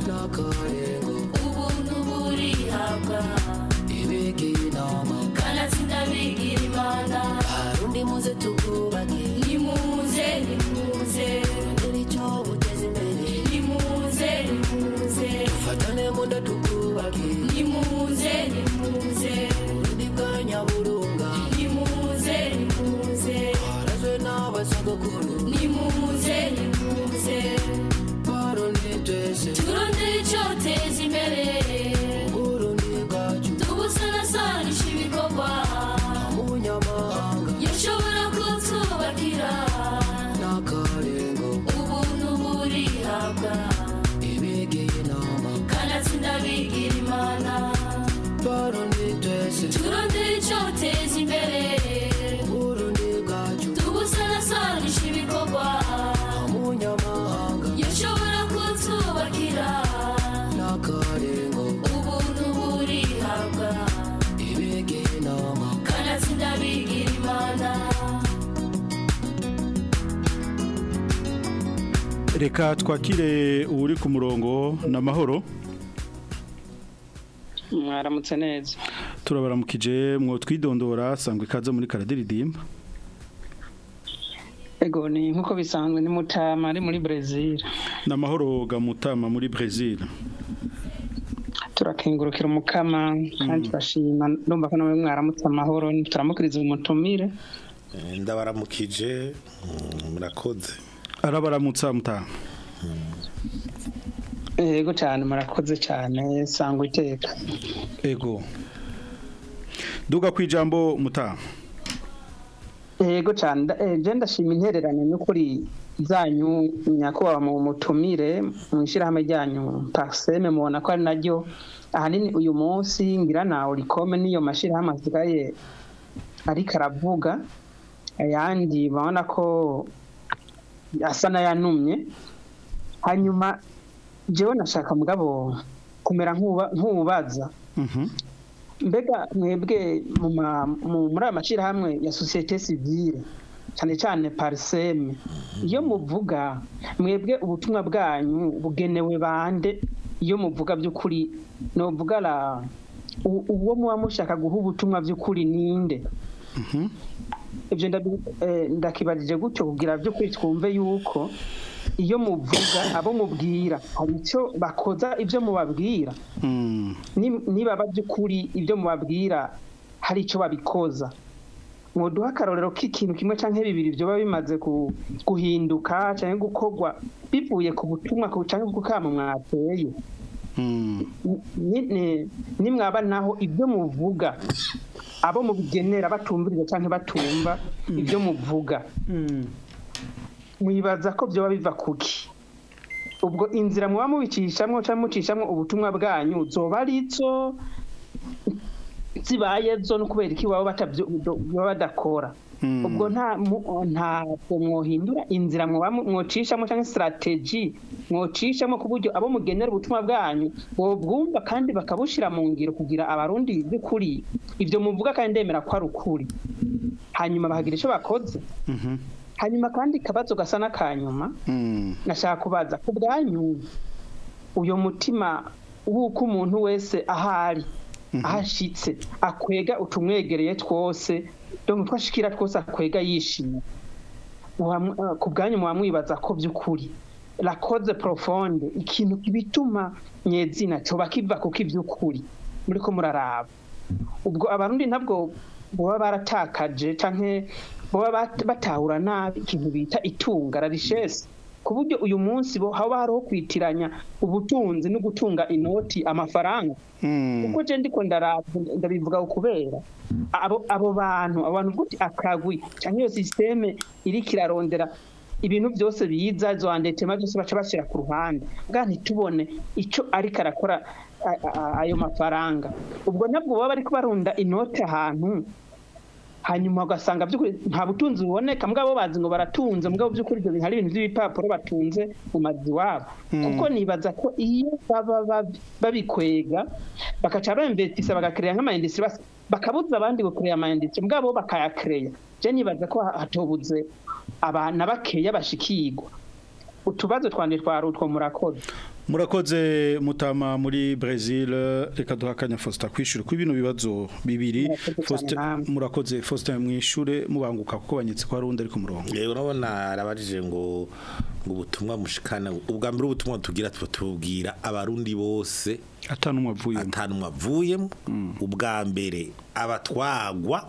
ubuntu burihabwa kanatsinda bigira imana harundi muze tugubake nimuze nimuze icyo buteza imbere nimuze nimuze fatane munda tugubake nimuze nimuze urundi bwa nyaburunga nimuze nimuze harazwe n'abasogokuru nimuze nimuze barundi twese turondere icyoteza imbere urundi bwacu tubusanasanisha ibikorwa umunyamahanga yashobora kutwubakira n'akarengo ubuntu burihabwa ibigiye inama kanatsinda bigira imana barundi twese turondere icyoteza imbere urundi bwacu tubusanasanisha ibikorwa umunyamahanga yashobora kutwubakira n'akarengo ubuntu burihabwa ibigiye inama kanatsinda bigira imana reka twakire uri ku murongo n'amahoro mwaramutse neza turabaramukije mwo twidondora sangwe ikaze muri karadiridimba ego ni nk'uko bisanzwe ni mutama ari muri brezil n'amahoro gamutama muri Brazil turakengurukira umukama kandi turashima ndumva ko nawe mwaramutse amahoro turamukiriza umutumire Eh, ndabaramukije mm, murakoze arabaramutsa mutama ego cyane murakoze cyane sangwa iteka ego duga ku ijambo mutama ego cyane nda- eh, je ndashima intererano n'ukuri zanyu nyakubahwa mu mutumire mu ishyirahamwe ryanyu parseme mubona ko ari naryo ahanini uyu munsi ngira nawe rikome n'iyo mashyirahamwe asigaye ariko aravuga ayandi babona ko asa n'ayanumye hanyuma jewe nashaka mugabo kumera nk'uba- nk'uwubaza mbega mwebwe mu ma- mu- muri aya mashyirahamwe ya sosiyete sivile cyane cyane pariseme iyo muvuga mwebwe ubutumwa bwanyu bugenewe bande iyo muvuga by'ukuri nuvuga la u- uwo muba mushaka guha ubutumwa by'ukuri ninde ibyo ndabi- eh, ndakibarije gutyo kugira by'ukuri twumve yuko iyo muvuga abo mubwira hari icyo bakoza ibyo mubabwira Ni- niba by'ukuri ibyo mubabwira hari icyo babikoza mwoduha akarorero k'ikintu kimwe cyangwa bibiri byoba bimaze ku- guhinduka cyangwa gukorwa bivuye ku butumwa ku- cyangwa ku kamo mwateye ni- ni- nimwaba naho ibyo muvuga abo mubigenera batumviriza cyangwa batumva ibyo muvuga mwibaza ko byoba biva kuki ubwo inzira muba mubicishamo cyangwa mucishamo ubutumwa bwanyu zoba ari zo zibaye zo no kubera iki baba batabyo- baba badakora ubwo nta mu- ntabwo mwohindura inzira muba mu- mwocishamo cyangwa sitarateji mwocishamo ku buryo abo mugenera ubutumwa bwanyu bwumva kandi bakabushyira mu ngiro kugira abarundi by'ukuri ibyo muvuga kandi ndemera ko ari ukuri hanyuma bahagira icyo bakoze hanyuma kandi kabazo gasa n'akanyuma nashaka kubaza ku bwanyu uyu mutima w'uko umuntu wese ahari ahashitse akwega utumwegereye twose donc twashikira twose akwega yishimye Muba- eh, ku bwanyu muba mwibaza ko by'ukuri la cause profonde ikintu kibituma nyezina coba kiva kuko iby'ukuri muriko muraraba ubwo abarundi ntabwo baba baratakaje canke baba bat- batahura nabi ikintu bita itunga la richesse ku buryo uyu munsi bo haba hariho kwitiranya ubutunzi no gutunga inoti amafaranga kuko je ndiko ndaraba ndabivuga kubera abo abo bantu abantu gute akagwi cyangwa iyo systeme iriko irarondera ibintu byose biza zo andetema byose baca bashyira ku ruhande bwa ntitubone icyo ariko arakora a- a- ayo mafaranga ubwo nabwo baba bariko barunda inote ahantu hanyuma ugasanga by'ukuri nta butunzi buboneka mugabo bazi ngo baratunze mugabo by'ukuri ibyo bintu hari ibintu by'ibipapuro batunze mu mazu iwabo kuko nibaza ko iyo baba bab- babikwega bagaca bamvetisa bagakereya nk'amayindisitiri bas- bakabuza abandi gukereya amayindisitiri mugabo bo bakayakereya je nibaza ko ha- hatobuze abana bakeya bashikirwa utubazo twanje twari utwo murakoze murakoze mutama muri Brazil reka duhakanya Faustin kwishura ku bino bibazo bibiri Murakoze cyane Faustin namwe. murakoze Faustin mwishure mubanguka kuko banyitse ko hari undi ari ku murongo rero urabona arabajije ngo ngo ubutumwa mushikana ubwa mbere ubutumwa tugira tuba tubwira abarundi bose atanumwe avuyemo atanumwe avuyemo ubwa mbere abatwagwa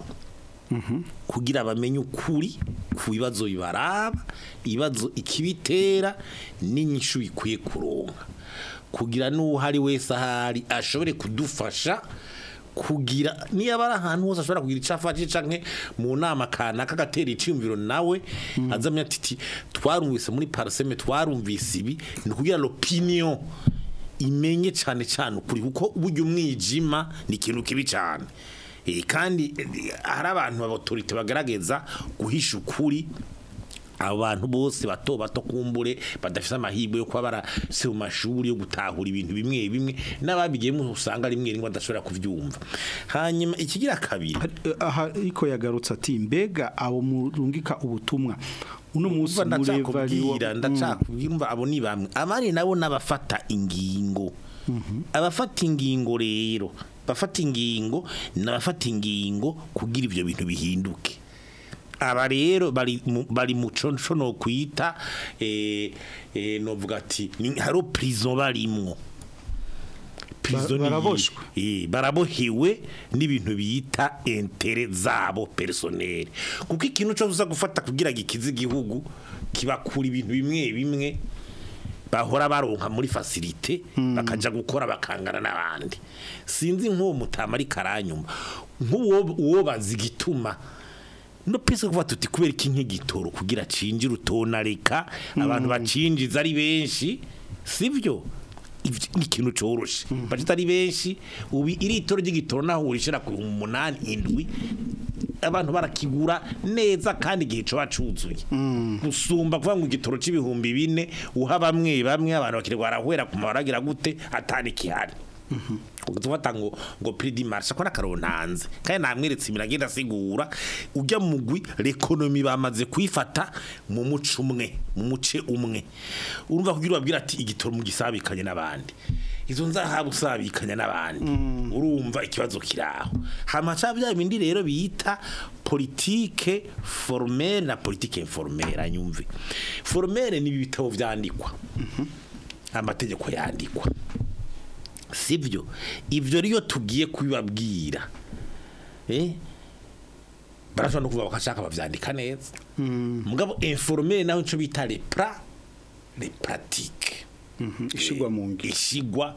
kugira bamenye ukuri ku bibazo bibaraba ibibazo ikibitera n'inyishu bikwiye kuronka kugira n'uhari wese ahari ashobore kudufasha kugira niyo aba ari ahantu hose ashobora kugira icyo afashe canke mu nama kanaka agatera iciyumviro nawe azamya ati twarumvise muri paraseme twarumvise ibi ni ukugira l'opinion imenye cyane cyane ukuri kuko burya umwijima ni ikintu kibi cyane Eh, kandi eh, hari abantu b'autorite bagaragaza guhisha ukuri abantu bose bato bato kumbure badafite amahirwe yo kuba barase mu mashuri yo gutahura ibintu bimwe bimwe n'ababigiyemo usanga rimwe rimwe badashobora kubyumva hanyuma ikigira kabiri Hari- aha ariko yagarutse ati mbega abo murungika ubutumwa uno munsi Umva muri ndacakubwira ndacakubwira umva abo ni bamwe abandi nabo n'abafata ingingo abafata ingingo rero bafata ingingo n'abafata ingingo kugira ibyo bintu bihinduke aba rero bari mu- bari mu coco no kwita eh eh novuga ati ni haro prison barimwo prison ni- baraboshwe. eh barabohewe n'ibintu bita intere zabo personnel kuko ikintu cyo uza gufata kugira gikize igihugu kibakura ibintu bimwe bimwe bahora baronka muri facilité bakaja gukora bakangana n'abandi sinzi nk'uwo mutama ari karanyuma nk'uwo uwo bazigituma no pese kuva tuti kubera iki nk'igitoro kugira cinjira utona reka abantu bacinjiza ari benshi sivyo Ivyo ni ikintu coroshe bacita ari benshi ubu iritoro ry'igitoro naho urishira ku umunani indwi abantu barakigura neza kandi igihe coba cuzuye gusumba kuvuga ngo igitoro c'ibihumbi bine uha bamwe bamwe abantu bakirwa barahwera ku mabaragira gute atani kihari tufata ngo ngo prix du marché ko nakarontanze kandi namweretse imiragenda asigura ujya mugwi l'economie bamaze kwifata mu muco umwe mu muce umwe urumva kugira ubabwira ati igitoro mu gisabikanye n'abandi izo nzahabu usabikanya n'abandi urumva ikibazo kiraho hamaca bya bindi rero bita politique formelle na politique informelle anyumve formelle ni ibitabo vyandikwa amategeko yandikwa sibyo ibyo rero tugiye kubibabwira eh barashobora no kuvuga bakashaka bavyandika neza mugabo informel naho ico bita les pra les pratiques ishigwa mu ngiro ishigwa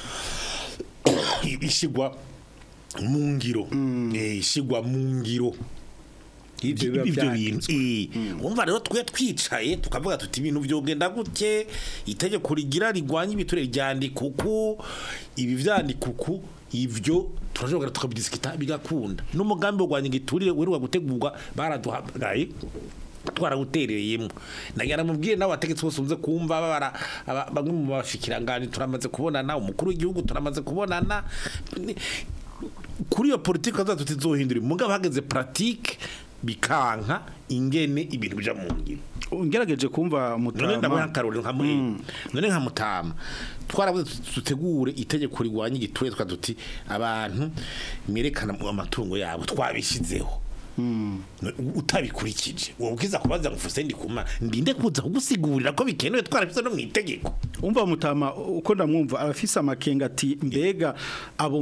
ishigwa mu ngiro Eh, ishigwa mu ngiro Ivyo biba ibyo vyanditswe. bintu eh. umva rero twe twicaye tukavuga tuti ibintu byogenda gutye itegeko rigira rigwanya ibiture ryandika uku ibi vyandika uku ivyo turashobora tukabidisikita bigakunda n'umugambi wo gwanya igiturire weruka gutegurwa baraduhamagaye twarawuterereyemo nagira mubwire nawe abategetsi bose uze kumva babara aba- bamwe mu bashikiranganje turamaze kubonana umukuru w'igihugu turamaze kubonana Ni- kuri iyo politiki aza tutizohindura mugabo hageze pratique bikanka ingene ibintu bija mu ngiro ngerageje kumva none ndamuha mutama akarorero nka muri none nka mutama twaravuze tuti dutegure itegeko rigwanya igiture twa duti abantu mwerekana mu amatungo yabo twabishizeho No- utabikurikije wowe ukiza kubaza ngo fuse ndi kuma ndinde kuza kugusigurira ko bikenewe twarabise no mu itegeko umva mutama uko ndamwumva abafise amakenga ati mbega abo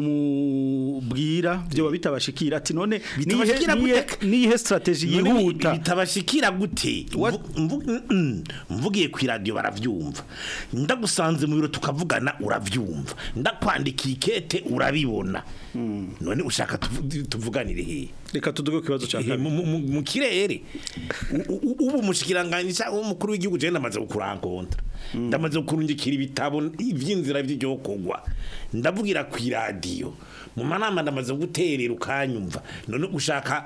mubwira byo bitabashikira ati none Bitabashikira nihe gute? nihe strategy None bi- yihuta bitabashikira gute Mvu- mvu- mm, mvugiye ku radio baravyumva ndagusanze mu biro tukavugana uravyumva ndakwandikiye ikete urabibona none ushaka tuvu- tuvuganire hehe reka tuduge ku kibazo cya Eh, kabiri mu- mu mu- mu kirere U- u- ubu umushikiranganje cyangwa umukuru w'igihugu je ndamaze kukurankontra ndamaze kurungikira ibitabo ivy'inzira vy'igihokogwa ndavugira ku radio mu manama ndamaze guterera ukanyumva none ushaka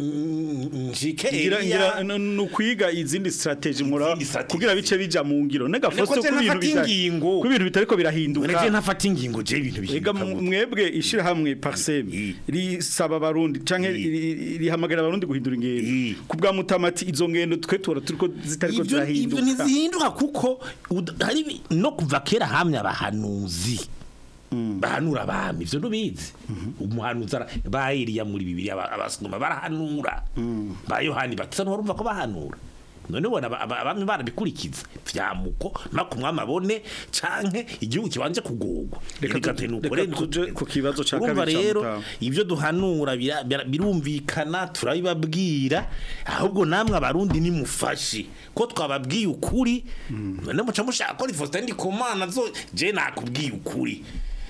mm, nshike ngira Eliya, ngira n- nukwiga izindi strategy mura Izindi strategy. kugira bice bija mu ngiro nega Niko fosto je ku bintu ntafata bita ingingo. ku bintu bitariko none je birahinduka ntafata ingingo je ibintu Ega bihinduka mu- gute? mwebwe ishirahamwe parsem Mm. risaba abarundi canke Mm. ri- ri- rihamagara abarundi guhindura ingendo Mm. kubwa mutamati izo ngendo twe tora turiko zitariko Ivyo- ivyo zirahinduka ntizihinduka kuko ud- hari bi- no kuva kera hamwe abahanuzi bahanura abami ivyo ntubizi umuhanuzi ara- ba Eliya muri bibiri abasuma barahanura ba yohani batisa ntiwarumva ko bahanura none bona aba- aba- abami barabikurikiza vyamuko mako umwami abone canke igihugu kibanje kugorwa Reka Reka tu- nuko reka rero tuje ku kibazo ca urumva kabiri ca rero Mutamu. ibyo duhanura bira- bira- birumvikana turabibabwira ahubwo namwe abarundi nimufashe ko twababwiye ukuri none muca mushaka ko Faustin Ndikumana zo je nakubwiye ukuri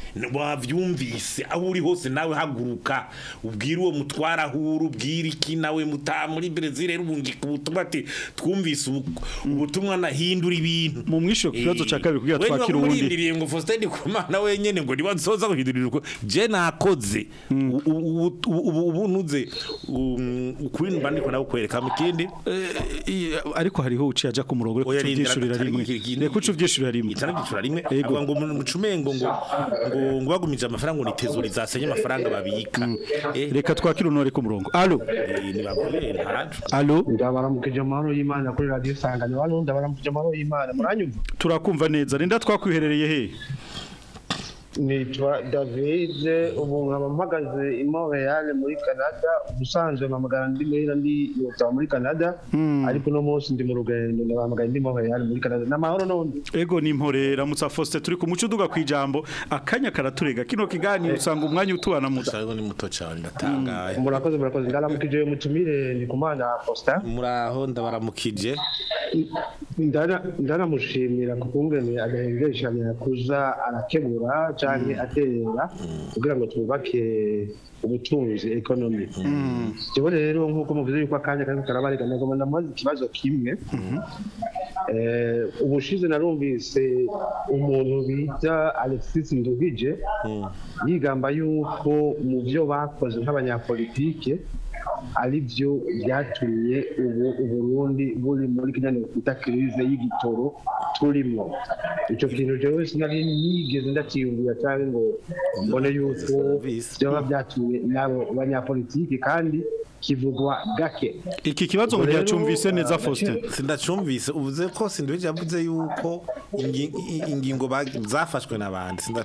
wavyumvise aho uri hose nawe haguruka ubwire uwo mutwara ahura ubwire iki nawe muta muri Brazil rero ubungika ubutumwa ati twumvise ubu- ubutumwa nahindura ibintu mu mwisho ku kibazo ca kabiri kugira we twakira uwundi urindiriye ngo Faustin Ndikumana wenyene ngo niba nsoza guhindurira uko je nakoze U- u- u- ubu ubu nuze um, ukuri mba ndiko nawukwereka mu kindi I- ariko hariho uciye aja ku murongo reka Oya, uce rindira uvyishurira rimwe gatari- iki- reka uce uvyishurira rimwe itara gicura rimwe Ego. aba ngo mu mucumengo ngo ngo ngo bagumije amafaranga ngo nitezuri zasenye amafaranga babika eh reka twakira uno ari ku murongo allo eh, nibagore ntacu allo ndabaramukije amahoro y'imana kuri radiyo isangano hano ndabaramukije amahoro y'imana muranyumva turakumva neza rinda twakwiherereye he nitwa david ubu nkaba mpagaze i montreal muri canada ubusanzwe mpamagara ndi muhira ndi yotaba muri canada ariko uno munsi ndi mu rugendo ndabahamagaye ndi montreal muri canada ni amahoro n'undi ego ni mpore ramutsa Faustin turi ku muco uduga kwijambo akanya karaturega kino kiganiro usanga umwanya utubana muda Sayo ni muto cyane ndatangaye murakoze murakoze ndaramukije mutumire ndi kumana Faustin muraho ndabaramukije Ndara- ndaramushimira ku kungene agahengeshanira kuza arakemura canke aterera kugira ngo twubake ubutunzi ekonomi jewe rero nk'uko muvuze yuko akanya kariko karabarega nagomba ndamubaza ikibazo kimwe Eh, ubushize narumvise umuntu bita alexis nduhije yigamba yuko mu byo bakoze nk'abanyapolitike ari byo byatumye ubu uburundi buri muri kinyane twita kirize y'igitoro turimo icyo kintu jewe sinari nigeze ndakiyumvira cyangwa ngo mbone yuko byaba byatumye n'abo banyapolitiki kandi kivugwa gake iki kibazo ngo Ubwo rero, ntiyacumvise neza ah, Faustin sindacumvise uvuze ko sindwije yavuze yuko ingi- i- ingingo bag- zafashwe n'abandi sinda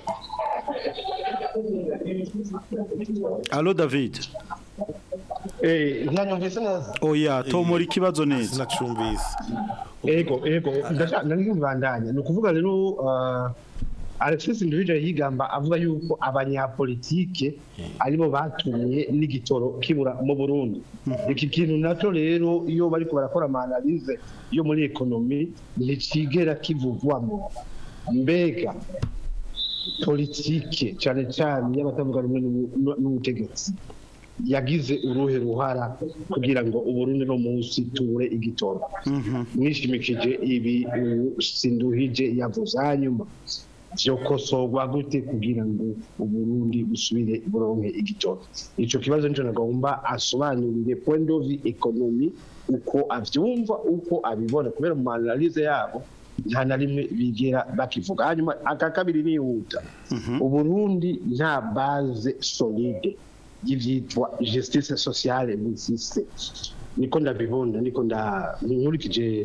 allo David eh ntanyumvise neza oya tomora ikibazo neza sindacumvise ego ego ndashaka nari nkibandanya ni ukuvuga rero uh, Alexis Nduhije yigamba avuga yuko abanyapolitike aribo batumye n'igitoro kibura mu Burundi iki kintu nacyo rero iyo bariko barakora amanalize yo muri ekonomi nticigera kivugwamo mbega politike cyane cyane y'abatavuga rumwe n'ubu- n'ubutegetsi yagize uruhe ruhara kugira ngo uburundi no munsi tubure igitoro mwishimikije ibi ubu sinduhije yavuze hanyuma vyokosorwa gute kugira ngo uburundi busubire buronke igitoro ico kibazo nico nagomba asobanurire point de vue economy uko avyumva uko abibona kubera mu analyse yabo nta na rimwe bigera bakivuga hanyuma aka kabiri nihuta uburundi nta base solide y'ivyitwa justice sociale n'isiste niko ndabibona niko nda nkurikije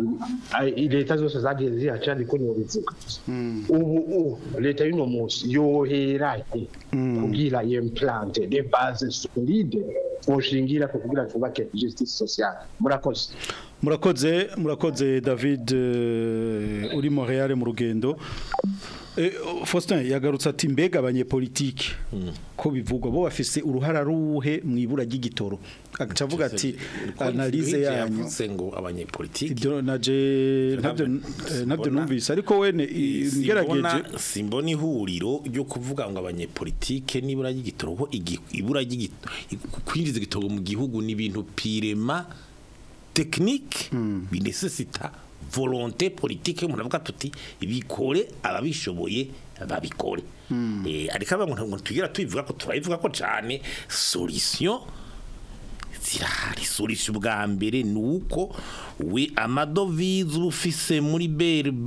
i- leta zose zagiye zihaca niko nobivuga ubu ubu leta y'uno munsi yoherahe kugira yemplante de base solide boshingira ku kugira twubake justice sociale murakoze murakoze murakoze david eh, uri montreal mu rugendo Eh, faustin yagarutse ati mbega abanyepolitike ko bivugwa bo bafise uruhara ruhe mu ibura ry'igitoro agaca avuga ati analize yanyu yavuze ngo abanyepolitiki ibyo naje ntabyo eh, ntabyo numvise ariko wene i- ngerageje simbona simbona ihuriro ryo kuvuga ngo abanyepolitike nibura ry'igitoro ko igi- ibura ry'igitoro kwinjiza igitoro mu gihugu ni ibintu pirema technique binesesita volonté politique umuntu avuga tuti bikore ababishoboye babikore eh ariko abantu ngo tugira tubivuga ko turabivuga ko cyane solution zirahari solution bwa mbere nuko we amadovize ubufise muri BRB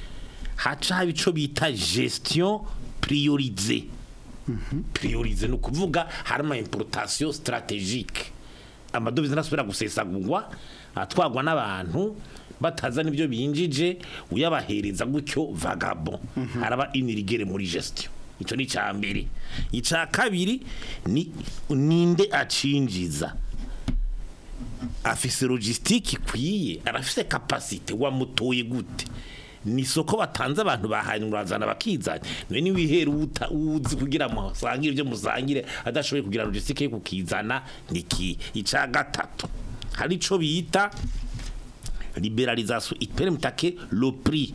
haca haba ico bita gestion priorisée priorisée no kuvuga harimo importation stratégique amadovize nasubira gusesagurwa atwagwa n'abantu batazana ibyo binjije uyabahereza gutyo vagabo haraba inirigere muri gestion icyo ni icya mbere icya kabiri ni ninde acinjiza afise logistique ikwiye arafise capacité wamutoye gute ni isoko batanze abantu bahanye urazana bakizanya none ni wihera uta uzi kugira ngo musangire ibyo musangire adashoboye kugira logistique yo kukizana niki ica gatatu hari ico bita liberalisation ipermet que le prix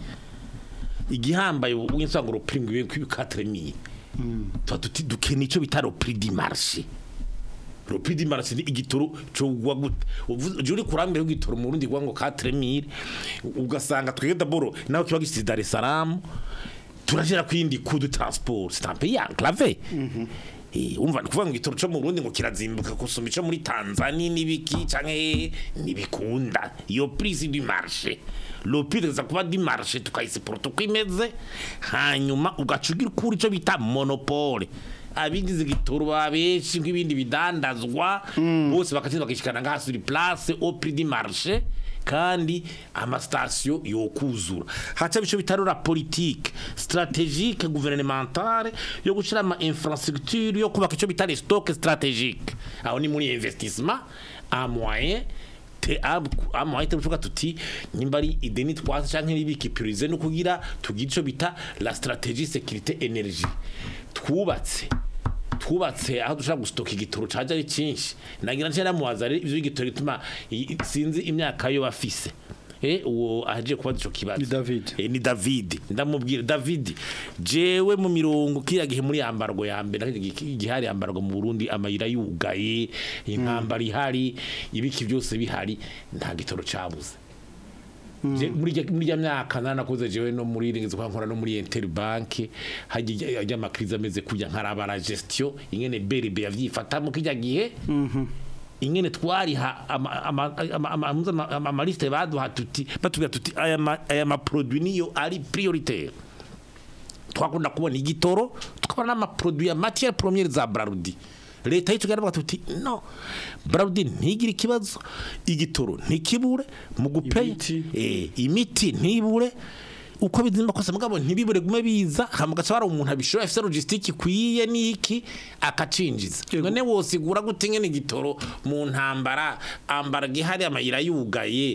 igihambaye winsanga le prix ngwiye kwi 4000 tuba tuti dukeneye ico bita le prix du marché le prix du marché ni igitoro cyo gwa gute uvuze uri kurambere w'igitoro mu Burundi gwa ngo 4000 ugasanga twege d'abord naho kiba gisize Dar es Salaam turagera kwindi coup de transport c'est un pays enclavé Eh, umva kuvuga ngo igitoro cyo mu Burundi ngo kirazimbuka kusoma ico muri Tanzania nibiki canke nibikunda iyo prix du marché le prix de kuba du marché tukayisiporo tukwimeze hanyuma ugacugira kuri ico bita monopole abigize igitoro babeshi nk'ibindi bidandazwa bose bakatinda bakishikana ngaha sur place au prix du marché kandi amasitasiyo yokuzura haca bico bitarura politique stratégique gouvernementale yo gushira ama infrastructure yo kubaka ico bitari stock stratégique aho ni muri investissement a moyen te amoye tuvuga tuti nyimba ari ideni twase canke nibiki prioriser no kugira tugira ico bita la stratégie sécurité énergie twubatse twubatse aho dushobora gustoka igitoro caje ari cinshi nagira nce namubaza rero ivyo igitoro gituma i- sinzi imyaka yo bafise Eh uwo aje kubaza ico kibazo Ni David. eh, ni David ndamubwira David jewe mu mirongo kira gihe muri yambargo ya mbere igihari yambargo mu Burundi amayira yugaye inkambara ihari ibiki byose bihari nta gitoro cabuze Je- muri rya- muri ya myaka nanakoze jewe no muri ringeze kwa nkora no muri Interbank hajya ajya amakrize ameze kujya nkarabara gestion ingene BRB yavyifata mu kijya gihe ingene twariha ama- ama- ama- ama- ama- ama- amaliste baduha tuti batubwira tuti aya ma- aya maproduit niyo ari prioritaire twakunda kubona igitoro tukabona n'amaproduit ya matière première za Brarudi leta yicu garavuga tuti no Brarudi ntigire ikibazo igitoro ntikibure mu gupeya eh imiti ntibure uko bizimba kose mugabo ntibibure gume biza hamugaca bara umuntu abishoye afite logistique kwiye niki akacinjiza none wosigura gute ngene igitoro mu ntambara ambara gihari amayira yugaye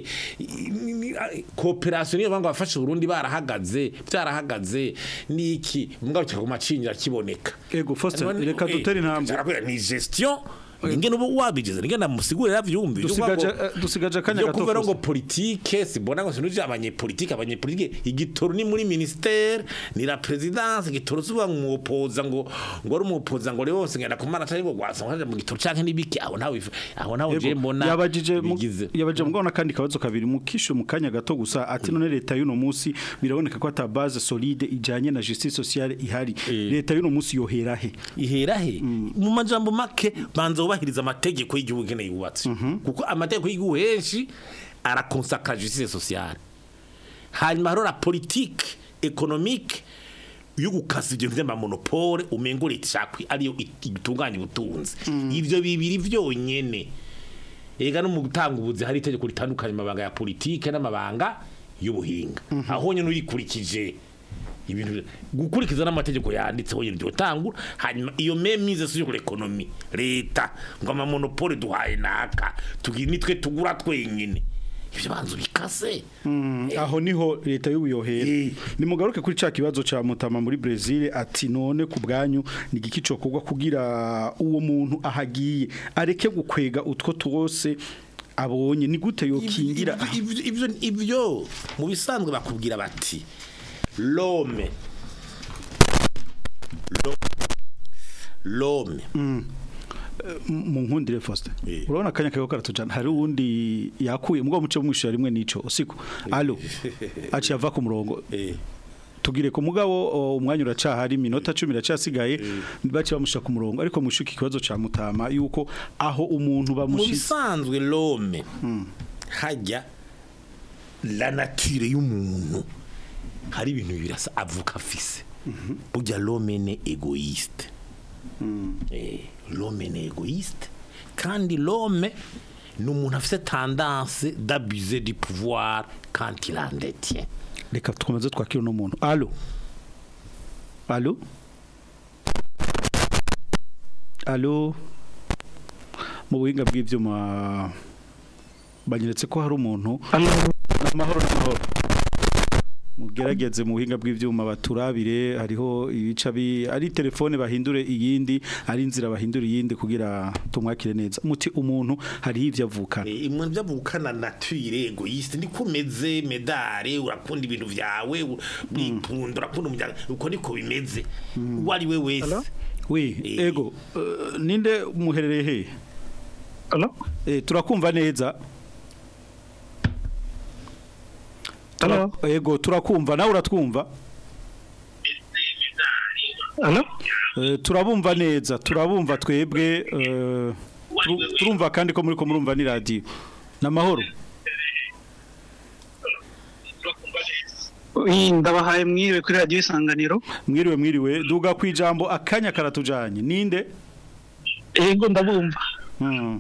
cooperation niyo banga bafashe Burundi barahagaze byarahagaze niki mugabo cyaguma cinjira kiboneka Ego Faustin None- reka eh, dutere intambwe Nzarakwira, ni gestion ingene uba wabigize ingene musigurira vyumvi Dusigaje- eh, dusigaje akanya Vyo gato kuvuga ngo Faustin. politike sibona ngo sinuje abanyepolitike abanyepolitike igitoro ni muri ministère ni la présidence igitoro suba umupoza ngo ngo ari umupoza ngo rero wose ngenda kumana atari ngo gwasa ngo mu gitoro canke nibiki aho nawe aho nawe je Ego, mbona yabajije mu- bigize. yabajije mugabona kandi kabazo kabiri mukisho mu kanya gato gusa ati none leta y'uno munsi biraboneka ko ata base solide ijanye na justice sociale ihari leta y'uno munsi yohera he ihera he mu majambo make banza ubahiriza amategeko y'igihugu ngene yubatse kuko amategeko y'igihugu henshi arakonsaka justice sociale hanyuma hariho la politique économique yo gukasa ibyo vy'amamonopole umengo leta ishakwi ariyo itunganya ubutunzi ivyo bibiri vyonyene ega no mu gutanga ubuzi hari itegeko ritandukanye amabanga ya politike n'amabanga y'ubuhinga aho nyine urikurikije ibintu gukurikiza n'amategeko yanditseho nyine ryotangura hanyuma iyo memize sur l'économie leta ngo amamonopole duhaye naka tugira nitwe tugura twenyine ivyo banzu bikase aho niho leta y'ubuyohera nimugaruke kuri ca kibazo ca mutama muri Brazil ati none ku bwanyu ni igiki cokorwa kugira uwo muntu ahagiye areke gukwega utwo twose abonye ni gute yokingira ivyo ivyo ivyo mu bisanzwe bakubwira bati l'homme l'homme mu nkundire Faustin urabona akanya kayo karatujana hari uwundi yakuye mugabo muce mwishyura rimwe nico usiku allo aciye ava ku murongo tugire ku mugabo o, umwanya uracahari minota 10 iracasigaye baci bamusha ku murongo ariko mushuka ikibazo ca mutama yuko aho umuntu mu bamushitse bisanzwe l'homme hajya la nature y'umuntu hari ibintu birasa avuka afise burya l'homme ni egoiste Eh, l'homme ni egoiste kandi l'homme ni umuntu afise tendance d'abuser du pouvoir quand il en détient reka twamaze twakira no muntu allo allo allo mu buhinga bw'ivyuma banyeretse ko hari umuntu amahoro n'amahoro mugerageze mu buhinga bw'ivyuma baturabire hariho ibica bi ari telefone bahindure iyindi ari inzira bahindure iyindi kugira tumwakire neza muti umuntu hari ivyo avukana imwe byavukana nature egoiste niko umeze medare urakunda ibintu vyawe urikunda urakunda umuryango uko niko bimeze uwo ari we wese we ego eh, ninde muherereye he Allo? Eh, turakumva neza Allo? ego turakumva nawe uratwumva Allo? Eh, turabumva neza turabumva twebwe eh, turu- turumva kandi ko muri ko murumva ni radio namahoro Ui, ndabahaye mwiriwe kuri radio isanganiro mwiriwe mwiriwe duga kwijambo akanya karatujanye ninde ego ndabumva Hmm.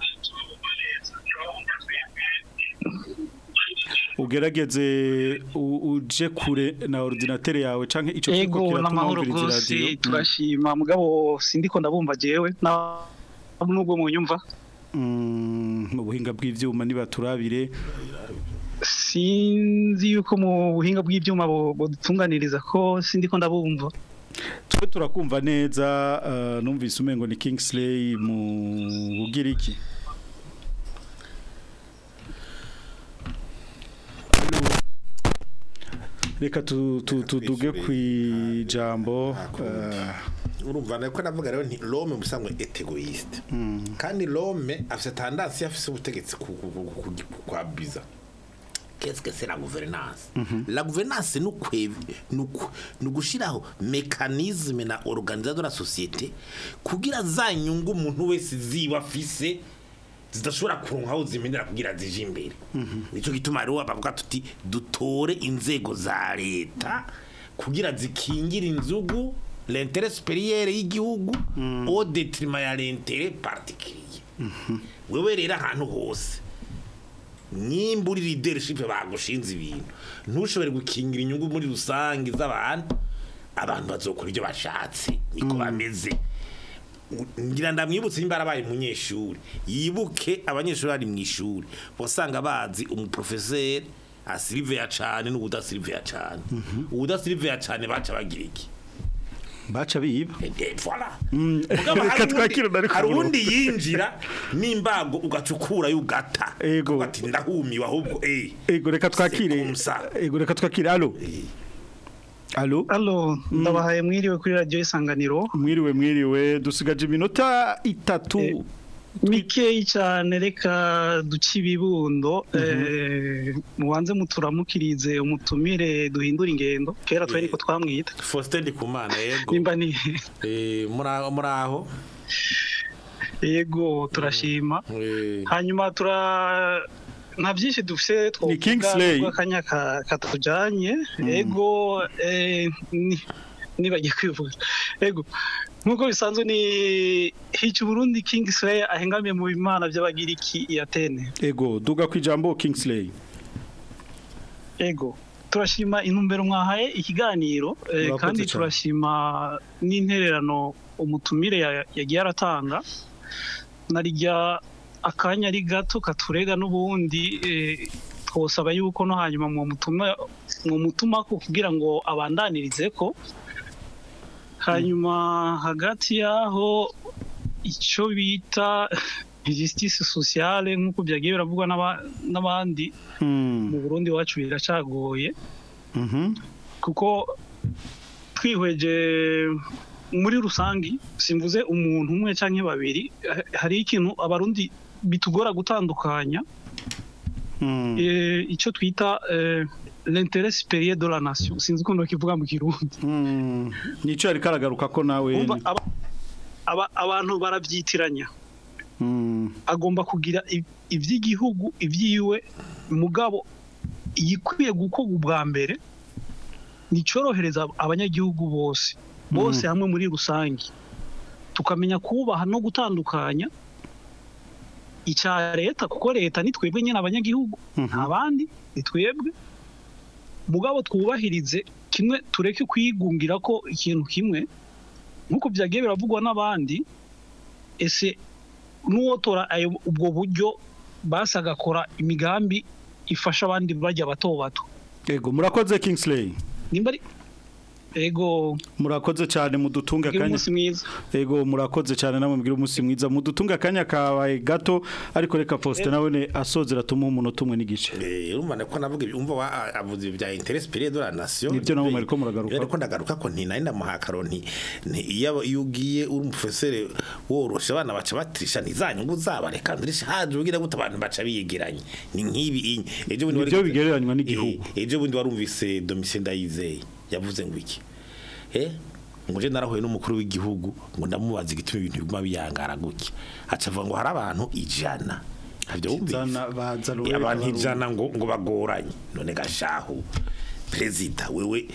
ugerageze u- uje kure na ordinateur yawe canke ico ego kiriko n'amahoro kiratuma wumviriza rwose radio turashima mugabo sindiko ndabumva jewe na nubwo munyumva Mm, mu buhinga bw'ivyuma niba turabire sinzi yuko mu buhinga bw'ibyuma bo- bodutunganiriza ko sindiko ndabumva twe turakumva neza eh, numvise umengo ni Kingsley mu Bugiriki reka tu- tu- tuduge kwijambo eh, urumva nako navuga rero nti l'homme musanzwe est egoiste kandi l'homme afise tendance afise ubutegetsi ku- ku- ku- ku- ku- kwa biza qu'est-ce que c'est la gouvernance la gouvernance ni ukwe- ni uku- ni ugushiraho mécanisme na organisation de la société kugira za nyungu umuntu wese ziba afise zidashobora kuronka aho zimenera kugira zije imbere nico gituma rero bavuga tuti dutore inzego za leta kugira zikingira inzugu l'intérêt supérieur y'igihugu au détriment ya l'intérêt particulier wewe rero ahantu hose nimba uri leadership bagushinze ibintu ntushobore gukingira inyungu muri rusange z'abantu abantu bazokora ibyo bashatse niko bameze ngira ndamwibutse nimba arabaye umunyeshuri yibuke abanyeshuri bari mu ishuri wasanga bazi umuprofeseri asiriveya cane n'ubudasiriveya cane ubudasiriveya cane baca bagira iki baca biba Eh, voilà Mm, Mugabo reka hari uwundi- twakire na ariko hari ubu. undi yinjira n'imbago ugacukura y'ugata Ego. ati ndahumiwe ahubwo eh ego reka twakire ego reka twakire alo alo Allo ndabahaye mwiriwe kuri radio isanganiro mwiriwe mwiriwe dusigaje iminota itatu mikeyi cyane reka duce ibibundo eh, mubanze muturamukirize umutumire duhindura ingendo kera twari ko twamwita Faustin Ndikumana yego nimba ni eh muraho muraho yego turashima eh hanyuma tura nta byinshi dufite Ni Kingsley. akanya katujanye ego eh, ni- nibagiye kwivuga ego nk'uko bisanzwe ni hica Burundi Kingsley ahengamiye mu bimana by'abagiriki i Atene ego duga ku ijambo Kingsley ego turashima intumbero mwahaye ikiganiro eh, Murakoze kandi cyane. turashima n'intererano umutumire ya- yagiye aratanga narijya akanya ari gato katurega n'ubundi eh, twosaba yuko no hanyuma mu mutuma mu mutuma ko kugira ngo abandanirize ko hanyuma hagati yaho icyo bita justice sociale nk'uko byagiye biravugwa n'aba- n'abandi mu Burundi wacu biracagoye Mhm. kuko twihweje muri rusangi simvuze umuntu umwe cyangwa babiri ha- hari ikintu abarundi bitugora gutandukanya Mm. eh, icyo twita eh, l'intérêt supérieur de la nation sinzi ukuntu bakivuga mu kirundi Mm. nico yari karagaruka ko nawe Umva, aba- aba- abantu barabyitiranya Mm. agomba kugira i- iby'igihugu ibyiwe mugabo igikwiye gukorwa ubwa mbere nicorohereza abanyagihugu bose bose hamwe muri rusange tukamenya kubaha no gutandukanya icya leta kuko leta ni twebwe nyine abanyagihugu nta bandi ni twebwe mugabo twubahirize kimwe tureke kwigungira ko ikintu kimwe nk'uko byagiye biravugwa n'abandi ese n'uwotora ayo ubwo buryo basi agakora imigambi ifasha abandi bajya bato bato ego murakoze Kingsley nimba ari ego murakoze cyane mudutunga Mugire akanya umunsi mwiza ego murakoze cyane namwe mugire umunsi mwiza mudutunga akanya kabaye gato ariko reka Faustin nawe ne asozera tumuha umunota umwe n'igice Eh urumva ko navuga ibi- umva wa- avuze bya interest supérieur de la nation Nibyo nabo mwariko muragaruka. ariko ndagaruka ko nti nari ndamuha karonti nti iyo iyo ugiye uri umufesere woroshe abana baca batrisha ntizanyungu zabareka ndirisha haje ugira gute abantu baca biyegeranye ni nkibi inye ejo bundi Nibyo bigereranywa n'igihugu. Eh, ejo bundi warumvise Domitien Ndayizeye yavuze ngo iki eh ngo je narahuye n'umukuru w'igihugu ngo ndamubaza igituma ibintu biguma biyangara gutya aca avuga ngo hari abantu ijana Havyo wumvise? Ijana baza Eh, Ruwega abantu barundi. ijana ngo ngo bagoranye none gashahu perezida wewe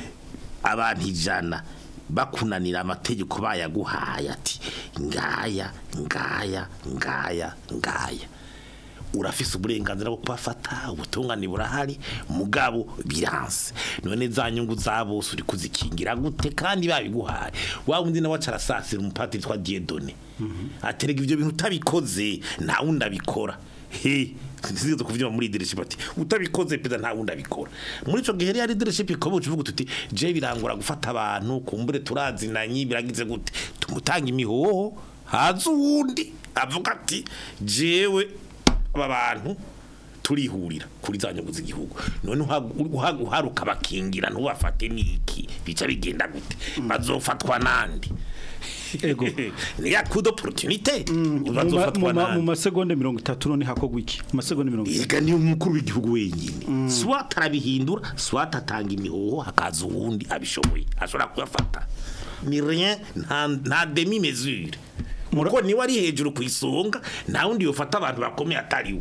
abantu ijana bakunanira amategeko bayaguhaye ati ngaya ngaya ngaya ngaya urafise uburenganzira bwo kubafata ubutungane burahari mugabo biranse none za nyungu za bose uri kuzikingira gute kandi babiguhaye wa wundi nawe acarasasira umupatiri twa Dieudonné aterega ivyo bintu utabikoze nta wundi abikora he sinzizo kuvyuma muri leadership ati utabikoze peza nta wundi abikora muri ico gihe rero leadership ikobo uvuga tuti je birangura gufata abantu kumbure turazinanye biragize gute tumutanga imihoho haza uwundi avuga ati jewe aba bantu turihurira kuri za nyungu z'igihugu none uha- uharuka bakingira ntubafate niki bica bigenda gute bazofatwa nandi Ego. ni ya coup d'opportunité Mu ma- bazofatwa mu ma- mu nandi masegonda mirongo itatu none hakogwa iki mu masegonda mirongo itatu Ega ni umukuru w'igihugu wenyine swat arabihindura swat atanga imihoho hakaza uwundi abishoboye ashobora kuyafata ni rien nta nta demi mesure muko niwe ari hejuru ku isonga nta wundi yofata abantu bakomeye atariwe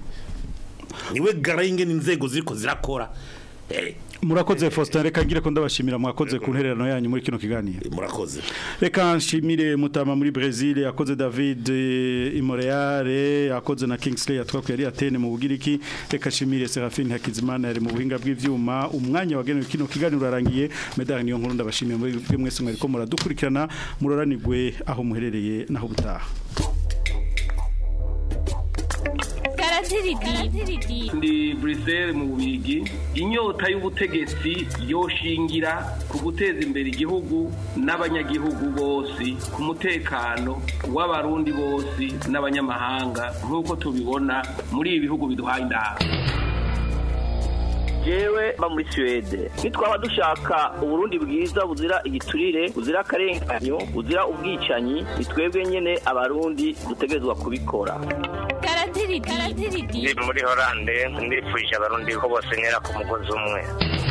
niwe garange n'inzego ziriko zirakora eh murakoze Faustin reka ngire ko ndabashimira mwakoze ku ntererano yanyu muri kino kiganiro murakoze reka nshimire mutama muri Brazil yakoze David eh, i Montreal yakoze na Kingsley yatwakuye ari Atene mu Bugiriki reka nshimire Serafine Hakizimana yari mu buhinga bw'ivyuma umwanya wagenewe kino kiganiro urarangiye medali niyo nkuru ndabashimiye muri bwe mwese mwariko muradukurikirana muroranirwe aho muherereye naho butaha Garanti ndi Bruxelles mu Bubigi inyota y'ubutegetsi yoshingira ku guteza imbere igihugu n'abanyagihugu bose ku mutekano w'abarundi bose n'abanyamahanga nk'uko tubibona muri ibi bihugu biduhaye indahabwo jewe mba muri Suwede nitwaba dushaka uburundi bwiza buzira igiturire buzira akarenganyo buzira ubwicanyi ni twebwe nyene abarundi dutegerezwa kubikora ndi muri horande ndifuje abarundi ko bose ntera ku mugozi umwe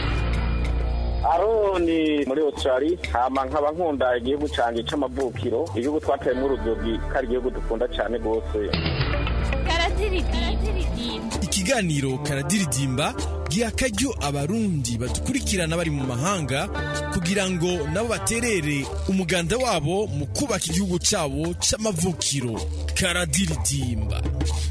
aroni muri australia hama nkaba nkunda igihugu canje c'amavukiro igihugu twateyemwo uruzogi ko ari igihugu dukunda cane rwose ikiganiro karadiridimba giha akaryo abarundi badukurikirana bari mu mahanga kugira ngo nabo baterere umuganda wabo mu kubaka igihugu cyabo c'amavukiro karadiridimba